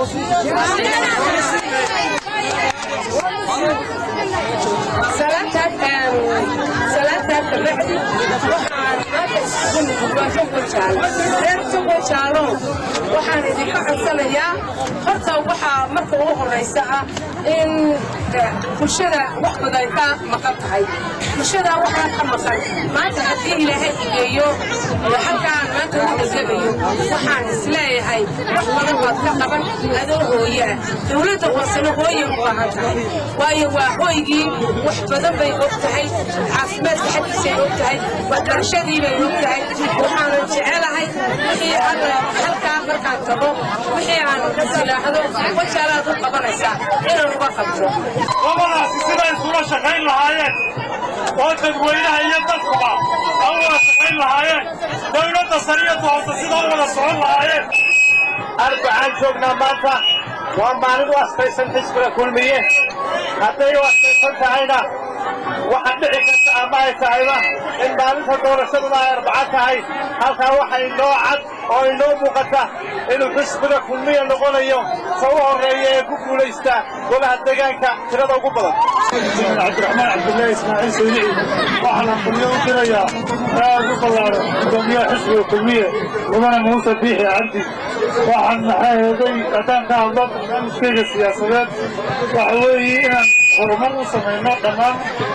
salaantaa kabacdi waxaan maanta isugu nimid waa shuquljaalo reer shuquljaalo waxaan idinka codsanayaa horta waxaa marka ugu horraysa ah in bulshada wax badan ka maqan tahay bulshada waxaa ka maqan maanta haddii ilaahay igeeyo halkaan maanta u deganayo waxaan isleeyahay wax badan baad ka qaban adoo hooyaa dowladda hoosena hooyay u baahan tahay waayo waa hooygii wax badan bay og tahay caafimaadka xaggiisay og tahay waxbarashadii bay og tahay waxaanan jecelahay wixii alla halkaa markaan tago wixii aan isilaahdo wajaalaad u qabanaysaa inaan uga qabto labadaasi siday isula shaqayn lahaayeen oo dadweynaha iyo dadkuba ay u wada shaqayn lahaayeen dowladda sariyadda hoose sidaa u wada socon lahaayeen arbacaan joognaa maanta waa maalin u astaysan xisbiga kulmiye hadday u astaysan tahayna waxa dhici karta ama ay tahayba in maalinta doorashaduna ay arbaco tahay halkaa waxay noo cad oo inoo muuqata inuu xisbiga kulmiya noqonayo sa u horreeya ee ku guulaysta golaha deegaanka tirada ugu badan cabdiraxmaan cabdullaahi ismaaciil saynici waxaana kulmiye u dirayaa aad u ballaaran gudoomiyaha xisbiga kulmiye mudane muuse biixi cabdi waxaan maxaa heeday haddaan ka hadlo barnaamijkayga siyaasadeed waxa weeye inaan horumar u samayno dhammaan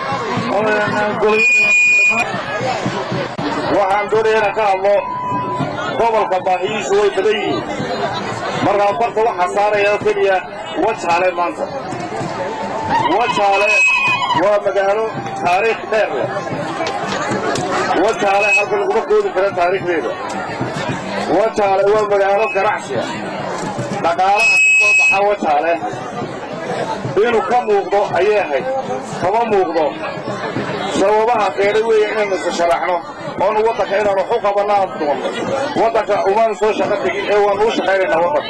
waxaan doonaya inaan ka hadlo gobolka baahiyiisu way badan yihiin markaa barta waxaa saaraya oo keliya wajaale maanta wajaale waa magaalo taariikh dheer leh wajaale halka laguma koodi kara taariikhdeeda wajaale waa magaalo ganacsiga dhaqaalaha ka soo baxa wajaale inuu ka muuqdo ayay ahayd kama muuqdo sababaha keenay weeye inaynu isu sharaxno oonu waddanka inaanu waxu qabanno aan doonno waddanka umaanu soo shaqo tegin ee waanu u shaqaynaynaa waddanka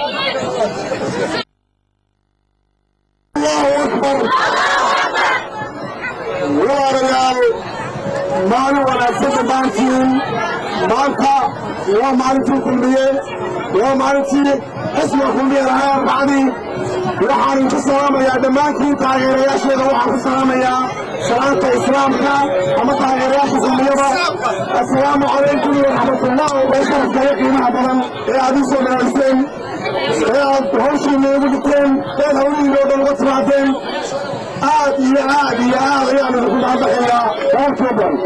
walaalayaal maalin wanaagsan dhammaantiin maanta waa maalintii kulmiye waa maalintii xisbiga kulmiye lahaa arbacdii waxaan ku salaamayaa dhammaantiin taageerayaasheeda waxaan ku salaamayaa salaanta islaamka ama taageerayaasha kulmiyada assalaamu calaykum waraxmatullah wabarakaatuh qiimaha badan ee aad ii soo dhawaayseen ee aad hawshiina igu dhigteen eed hawlihiina oo dhan uga timaadeen aad iyo aad iyo aad ayaan idinku mahadnaxayaa boqolkiiba badan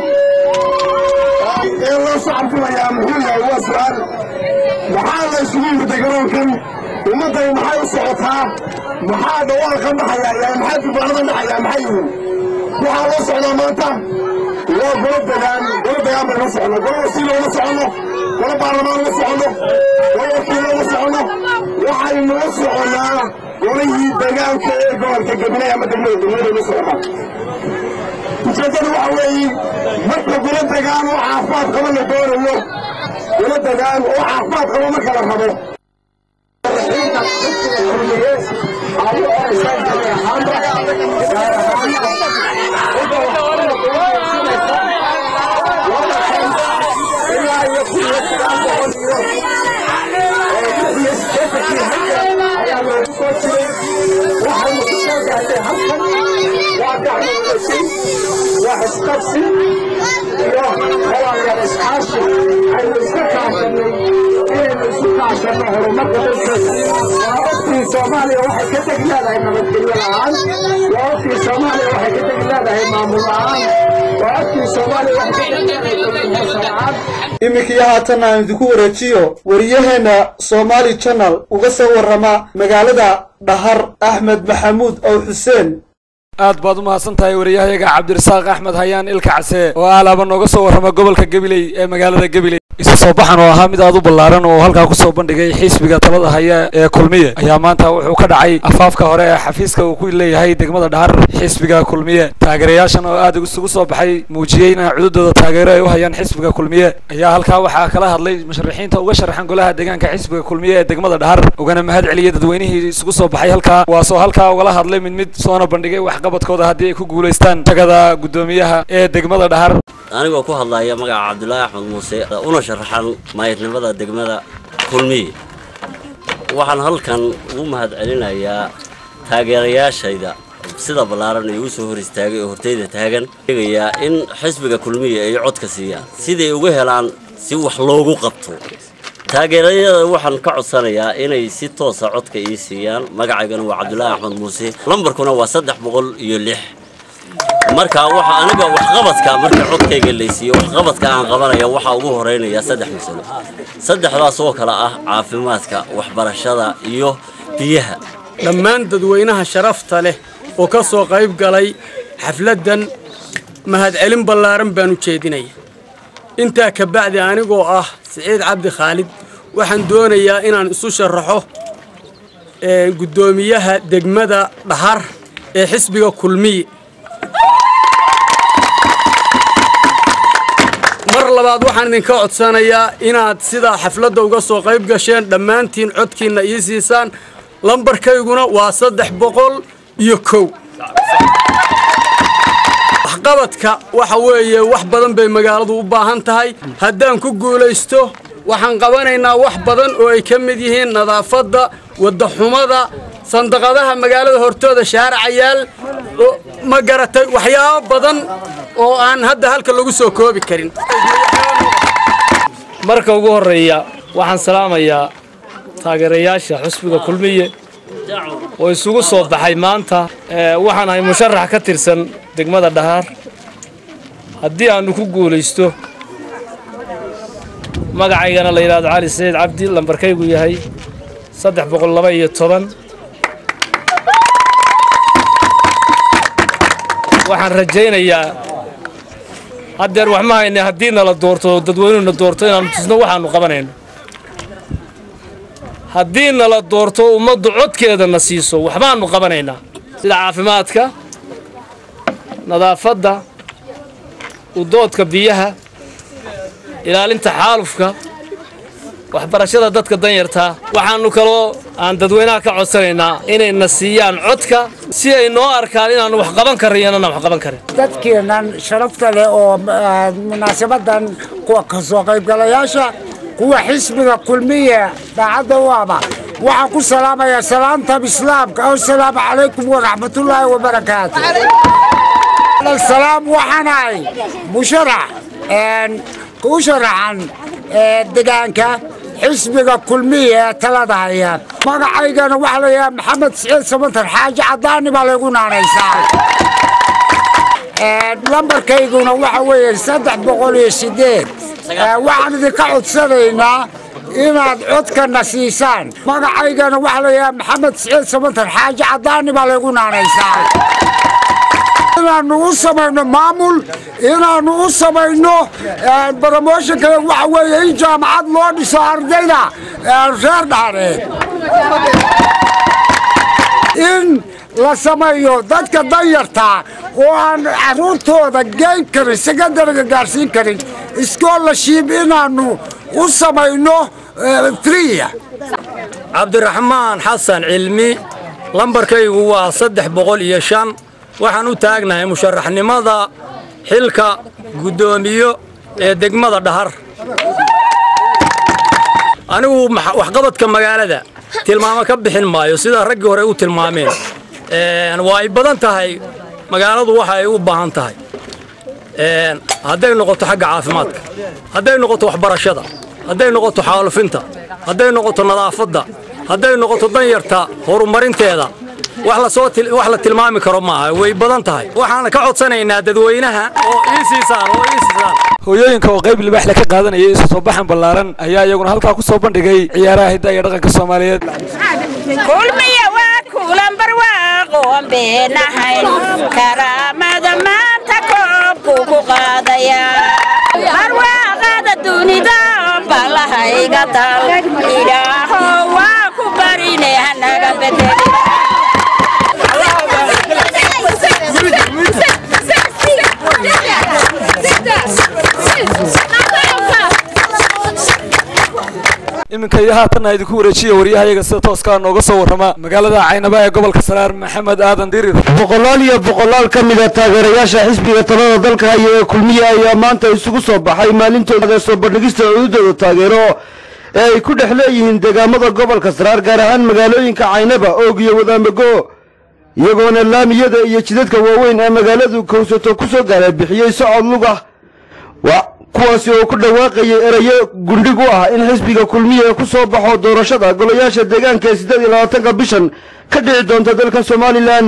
ee loo socodfilayaa muxuu yahay waa su'aal maxaa la isugu yimida garoonkan ummadday maxay u socotaa maxaa dhawaalka dhaxayaa maxaa dubaanada dhaxayaa maxay yihiin waxaa loo socdaa maanta waa golo degaan golo degaan baynu la soconno golo wasiilo uma soconno golo baarlamaan uma soconno golo wakiilo uma soconno waxaynu u soconnaa golihii degaanka ee gobolka gabiley ama degmada degmada uma soconnaa ujeeddadu waxa weeye marka golo degaan oo caafimaad qaba la doonayo golo degaan oo caafimaad qaba marka la rabo waxisqabsi iyo walaalayaal iskaashi aynu iska kaashanay inaynu isu kaashanno horumarka dalkeeda waa ogtii soomaaliya waxay ka teg leedahay nabadgelyo la'aan waa ogtii soomaaliya waxay ka teg leedahay maamul la'aan waa ogtii soomaaliya waxay ka teg leedahay horumarka la'aan iminkii haatan aan idinku wareejiyo wariyaheenna somaali channel uga soo warrama magaalada dhahar axmed maxamuud ow xuseen aad baad u mahadsan tahay wariyahayaga cabdirasaaq axmed hayaan ilka case oo aalaaba nooga soo warrama gobolka gabiley ee magaalada gabiley isu soo baxan oo ahaa mid aad u ballaaran oo halkaa kusoo bandhigay xisbiga talada haya ee kulmiye ayaa maanta wuxuu ka dhacay afaafka hore ee xafiiska uu ku leeyahay degmada dhahar xisbiga kulmiye taageerayaashan oo aad isugu soo baxay muujiyeyna cududooda taageero ay u hayaan xisbiga kulmiye ayaa halkaa waxaa kala hadlay musharaxiinta uga sharaxan golaha deegaanka xisbiga kulmiye ee degmada dhahar ugana mahad celiyay dadweynihii isugu soo baxay halkaa kuwaasoo halkaa ugala hadlay mid mid soona bandhigay waxqabadkooda haddii ay ku guulaystaan tagada guddoomiyaha ee degmada dhahar anigoo ku hadlaya magaca cabdulaahi axmed muuse una sharaxan maayadnimada degmada kulmiye waxaan halkan ugu mahad celinayaa taageerayaashayda sida ballaaran ay ugu soo hor istaagay oo horteyda taagan eegayaa in xisbiga kulmiye ay codka siiyaan siday uga helaan si wax loogu qabto taageerayada waxaan ka codsanayaa inay si toosa codka ii siiyaan magacaygana waa cabdulaahi axmed muuse lambarkuna waa saddex boqol iyo lix marka waxa aniga waxqabadka marka codkayga laysiiyo waxqabadka aan qabanaya waxaa ugu horeynaya saddex masalo saddexdaas oo kale ah caafimaadka waxbarashada iyo biyaha dhammaan dadweynaha sharafta leh oo ka soo qayb galay xafladdan mahadcelin ballaaran baan u jeedinaya intaa ka bacdi anigoo ah siciid cabdi khaalid waxaan doonayaa inaan isu sharaxo guddoomiyaha degmada dhahar ee xisbiga kulmiye mar labaad waxaan idinka codsanayaa inaad sidaa xafladda uga soo qayb gasheen dhammaantiin codkiinna ii siisaan lambarkayguna waa saddex boqol iyo kow waxqabadka waxa weeye wax badan bay magaaladu u baahan tahay haddaan ku guulaysto waxaan qabanaynaa wax badan oo ay ka mid yihiin nadaafadda waddaxumada sandaqadaha magaalada hortooda shaaracayaal ma garatay waxyaabo badan oo aan hadda halka lagu soo koobi karin marka ugu horreeya waxaan salaamayaa taageerayaasha xusbiga kulmiye oo isugu soo baxay maanta waxaan ahay musharax ka tirsan degmada dhahaar haddii aannu ku guulaysto magacaygana la yidhahdo cali saciid cabdi lambarkaygu yahay saddex boqol laba iyo toban waxaan rajaynayaa haddeer wax ma hayne haddii nala doorto dadweynuhuna doorto inaannu tusno waxaannu qabanayno haddii nala doorto ummaddu codkeedana siiso waxbaannu qabanaynaa sida caafimaadka nadaafadda udoodka biyaha ilaalinta xaalufka waxbarashada dadka danyartaa waxaannu kaloo aan dadweynaha ka codsanaynaa inayna siiyaan codka si ay noo arkaan inaannu wax qaban karin iyo inaan wax qaban karin dadkeennan sharafta leh oo munaasabadan kuwa ka soo qaybgalayaasha kuwa xisbiga kulmiya daacadda u aba waxaan ku salaamayaa salaanta islaamka assalaamu calaykum waraxmatullaahi wabarakaatu salaam waxaanahay musharax u sharaxan degaanka xisbiga kulmiya ee talada haya magacaygana waxaa layahaa maxamed siciid samantar xaaji cadaani baa laygu naanaysaa lambarkayguna waxa weeye saddex boqol iyo sideed waxaan idinka codsanaynaa inaad codkana siisaan magacaygana waxaa layahaa maxamed siciid samantar xaaji cadaani baa laygu naanaysaa inaannu u samayno maamul inaannu u samayno bromoshinka waxa weeye in jaamacad loo dhiso ardayda reer dhaareed in la sameeyo dadka danyartaa oo aan carruurtooda geyn karin sekandariga gaarsiin karin iskoolashiib inaannu u samayno friya cabdiraxmaan xasan cilmi lambarkaygu waa saddex boqol iyo shan waxaan u taagnahay musharaxnimada xilka guddoomiyo ee degmada dhahar anigu waxqabadka magaalada tilmaamo ka bixin maayo sida raggii hore u tilmaameen waa ay badan tahay magaaladu waxa ay u baahan tahay hadday noqoto xagga caafimaadka hadday noqoto waxbarashada hadday noqoto xaalufinta hadday noqoto nadaafadda hadday noqoto danyarta horumarinteeda wax la tilmaami karo maaha way badan tahay waxaan ka codsanaynaa dadweynaha oo ii siisaan oo ii siisaan hooyooyinka oo qayb libaaxle ka qaadanaya isu soo baxan ballaaran ayaa iyaguna halkaa ku soo bandhigay ciyaaraha hidda iyo dhaqanka soomaaliyeed kulmiya waa kulan barwaaqoon beenahayn karaamada maanta koobku ku qaadaya barwaaqada dunida balahayga dal ilaaho waa ku barine hanaga bedeli iminka iyo haatanna idinku wareejiya waryahayaga sida tooskaa nooga soo warrama magaalada caynaba ee gobolka saraar maxamed aadan dirir boqolaal iyo boqolaal ka mid a taageerayaasha xisbiga talada dalka haya ee kulmiye ayaa maanta isugu soo baxay maalintooda soo bandhigista cududooda taageero ee ay ku dhex leeyihiin deegaamada gobolka saraar gaar ahaan magaalooyinka caynaba oog iyo wadaamago iyagoona laamiyada iyo jidadka waaweyn ee magaaladu kowsato ku soo gaara bixiyey socod lug ah kuwaasi oo ku dhawaaqayay erayo gundhig u ah in xisbiga kulmiye ku soo baxo doorashada golayaasha deegaanka ee siddeed iyo labaatanka bishan ka dhici doonta dalka somalilan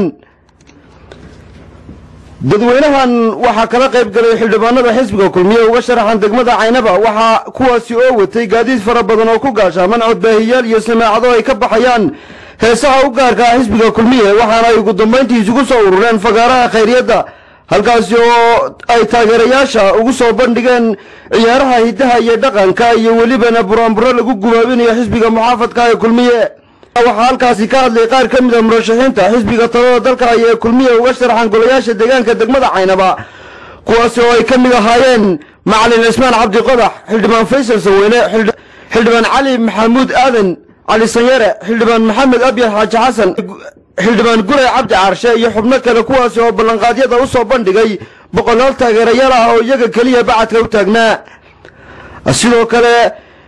dadweynahan waxaa kala qayb galay xildhibaanada xisbiga kulmiye uga sharaxan degmada caynaba waxaa kuwaasi oo watay gaadiid fara badan oo ku gaashaaman codbaahiyaal iyo samaacado ay ka baxayaan heesaha u gaarka ah xisbiga kulmiye waxaana ay ugu dambayntii isugu soo urureen fagaaraha khayriyadda halkaasi oo ay taageerayaasha ugu soo bandhigeen ciyaaraha hiddaha iyo dhaqanka iyo welibana buraanburo lagu gubaabinayo xisbiga muxaafadka ee kulmiye waxaa halkaasi ka hadlay qaar ka mid a murashaxiinta xisbiga talada dalka haya ee kulmiye uga sharaxan golayaasha deegaanka degmada caynaba kuwaasi oo ay ka mid ahaayeen macalin cismaan cabdi qodax xildhibaan faysal saweyne xildhibaan cali maxamuud aadan cali sanyare xildhibaan maxamed abyar xaaji xasan xildhibaan guray cabdi caarshe iyo xubno kale kuwaasi oo ballanqaadyada u soo bandhigay boqolaal taageerayaal ah oo iyaga keliya bacadka u taagnaa sidoo kale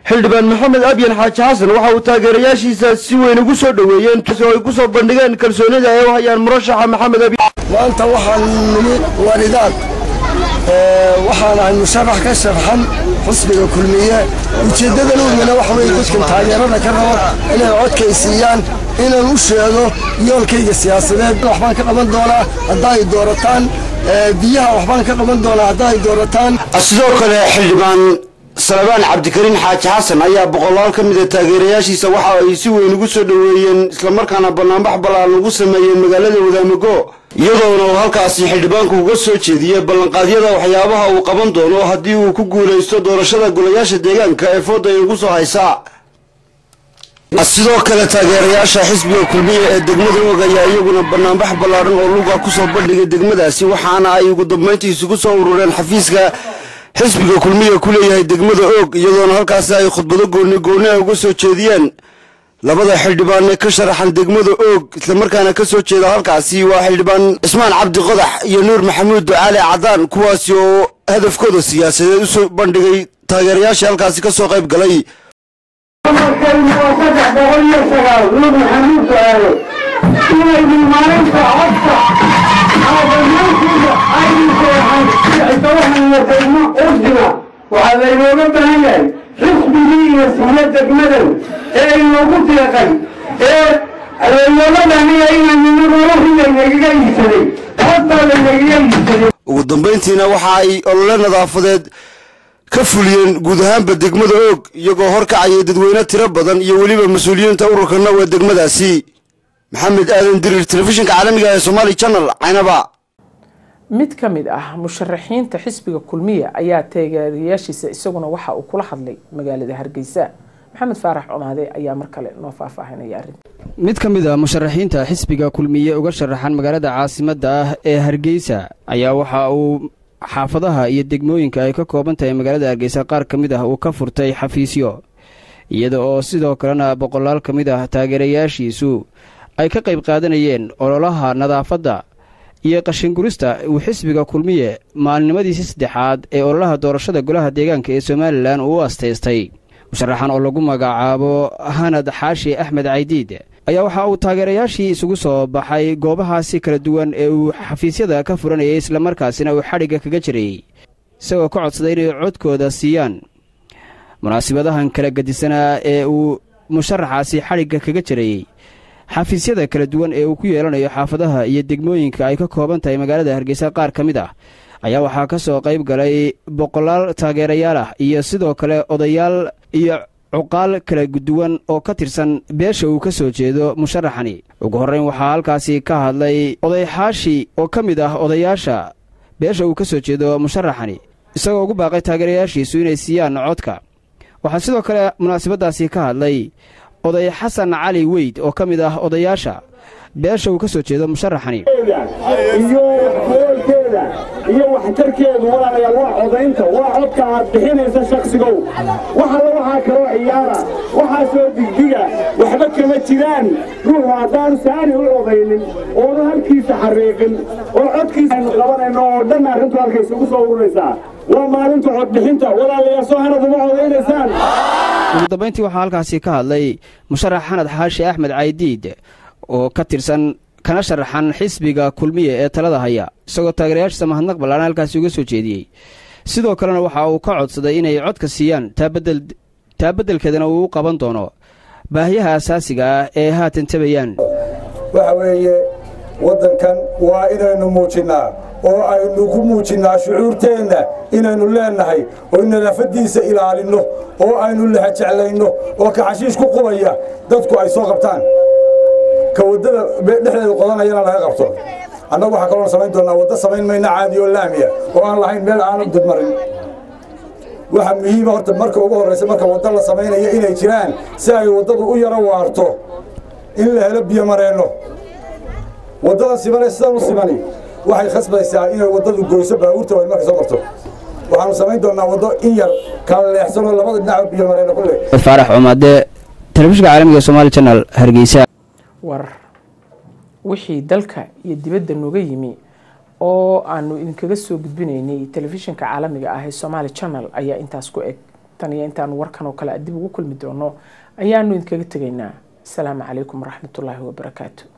xildhibaan maxamed abyan xaaji xasan waxa uu taageerayaashiisa si weyn ugu soo dhoweeyeen oo ay ku soo bandhigeen kalsoonida ay u hayaan murashaxa maxamed abyan maanta waxaan nimi walidaad waxaan ahay musharax ka sharxan xusbiga kulmiye ujeeddadan uumina waxa weye dadkan taageerada ka raba inay codkaysiiyaan inaan u sheego yoolkayga siyaasadeed waxbaan ka qaban doonaa hadda ay doorataan biyaha waxbaan ka qaban doonaa hadda ay doorataan sidoo kale xildhibaan salabaan cabdikariin xaaji xasan ayaa boqolaal ka mida taageerayaashiisa waxa ay si weyn ugu soo dhoweeyeen islamarkaana banaanbax ballaan ugu sameeyeen magaalada wadaamago iyadoona uu halkaasi xildhibaanku uga soo jeediyey ballanqaadyada waxyaabaha uu qaban doono haddii uu ku guulaysto doorashada golayaasha deegaanka ee fooda ay ugu soo haysaa sidoo kale taageerayaasha xisbiga kulmiya ee degmada og ayaa iyaguna banaanbax ballaadhan oo luga ku soo bandhigay degmadaasi waxaana ay ugu dambayntii isugu soo urureen xafiiska xisbiga kulmiya ku leeyahay degmada og iyadoona halkaasi ay khudbado gooni gooni a uga soo jeediyeen labada xildhibaan ee ka sharaxan degmada oog islamarkaana ka soo jeeda halkaasi waa xildhibaan cismaan cabdi qodax iyo nuur maxamuud ducaale cadaan kuwaasi oo hadafkooda siyaasadeed u soo bandhigay taageerayaashii halkaasi ka soo qayb galay waxaa laynooga baahan yahay xisbigii iyo siya degmadan ee aynoogu deeqay ee laynooga baahan yahay inaynu noloshii laynagaga iibsaday codbaa laynagaga iibsaday ugu dambayntiina waxa ay olole nadaafadeed ka fuliyeen guud ahaanba degmada oog iyagoo horkacayay dadweyne tiro badan iyo weliba mas-uuliyiinta ururka naw ee degmadaasi maxamed aadan dirir telefishinka caalamiga ee somaali channel caynaba mid ka mid ah musharaxiinta xisbiga kulmiya ayaa taageerayaashiisa isaguna waxa uu kula hadlay magaalada hargeysa maxamed faarax cumaade ayaa mar kale noo faahfaahinaya arrinta mid ka mid a musharaxiinta xisbiga kulmiye uga sharaxan magaalada caasimadda ah ee hargeysa ayaa waxa uu xaafadaha iyo degmooyinka ay ka kooban tahay magaalada hargeysa qaar ka mid ah uu ka furtay xafiisyo iyada oo sidoo kalena boqolaal ka mid ah taageerayaashiisu ay ka qayb qaadanayeen ololaha nadaafadda iyo qashingurista uu xisbiga kulmiye maalnimadiisi saddexaad ee ololaha doorashada golaha deegaanka ee somalilan uu u astaystay musharaxan oo lagu magacaabo hanad xaashi axmed caydiid ayaa waxa uu taageerayaashii isugu soo baxay goobahaasi kala duwan ee uu xafiisyada ka furanayay islamarkaasina uu xadhigga kaga jirayy isagoo ka codsaday inay codkooda siiyaan munaasibadahan kala gedisanaa ee uu musharaxaasi xadhigga kaga jirayey xafiisyada kala duwan ee uu ku yeelanayo xaafadaha iyo degmooyinka ay ka kooban tahay magaalada hargeysa qaar ka mid ah ayaa waxaa ka soo qayb galay boqolaal taageerayaal ah iyo sidoo kale odayaal iyo cuqaal kala duwan oo ka tirsan beesha uu ka soo jeedo musharaxani ugu horrayn waxaa halkaasi ka hadlay oday xaashi oo ka mid ah odayaasha beesha uu ka soo jeedo musharaxani isagoo ugu baaqay taageerayaashiisu inay siiyaan codka waxaa sidoo kale munaasabaddaasi ka hadlay oday xasan cali weyd oo ka mid ah odayaasha beesha uu ka soo jeedo musharaxani iyo goolkeeda iyo waxtarkeedu walaalayaal waa codaynta waa codka aad bixinaysa shakhsigow waxalla waxaa kaloo ciyaara waxaasoo digdiga waxba kama jiraan ruuxu haddaanu saani u codaynin oonu halkiisa xariiqin oo codkiisa aynu qabanayno oo dhan arrintu halkaysa ugu soo ururaysaa waa maalinta codbixinta walaalayaal soo hanad uma codaynaysaan ugu dambayntii waxaa halkaasi ka hadlay musharax xanad xaashi axmed caydiid oo ka tirsan kana sharaxan xisbiga kulmiye ee talada haya isagoo taageerayaashiisa mahadnaq ballaana halkaasi uga soo jeediyey sidoo kalena waxa uu ka codsaday inay codka siiyaan taa beddelkeedana uu u qaban doono baahiyaha asaasiga ah ee haatan tabayaan waxa weeye waddankan waa inaynu muujinnaa oo aynu ku muujinnaa shucuurteenna inaynu leennahay oo nadaafaddiisa ilaalinno oo aynu lahajeclayno oo ka xashiish ku qubaya dadku ay soo qabtaan ka waddada dhexdeeda qodanayana laga qabto annagu waxaa kaloon samayn doonnaa waddo samayn mayna caadi oo laamiya oo aan lahayn meel aanu dudmarin waxaa muhiima horta marka ugu horraysa marka waddo la samaynaya inay jiraan si ay waddadu u yaro waarto in la helo biyo mareenno waddadan simane sidan u simani waxay khasbaysaa inay waddadu goyso baabuurta way marka soo marto waxaanu samayn doonnaa waddo in yar kala leexsanoo labada dhinac biyo mareenno ku leh faarax cumaade telefishinka caalamiga somaali channel hargeysa war wixii dalka iyo dibadda nooga yimi oo aanu idinkaga soo gudbinaynay telefishinka caalamiga ah ee somaali channel ayaa intaas ku eg tan iyo intaanu warkan oo kale dib ugu kulmi doono ayaanu idinkaga tegaynaa asalaamu calaykum waraxmatullaahi wabarakaatu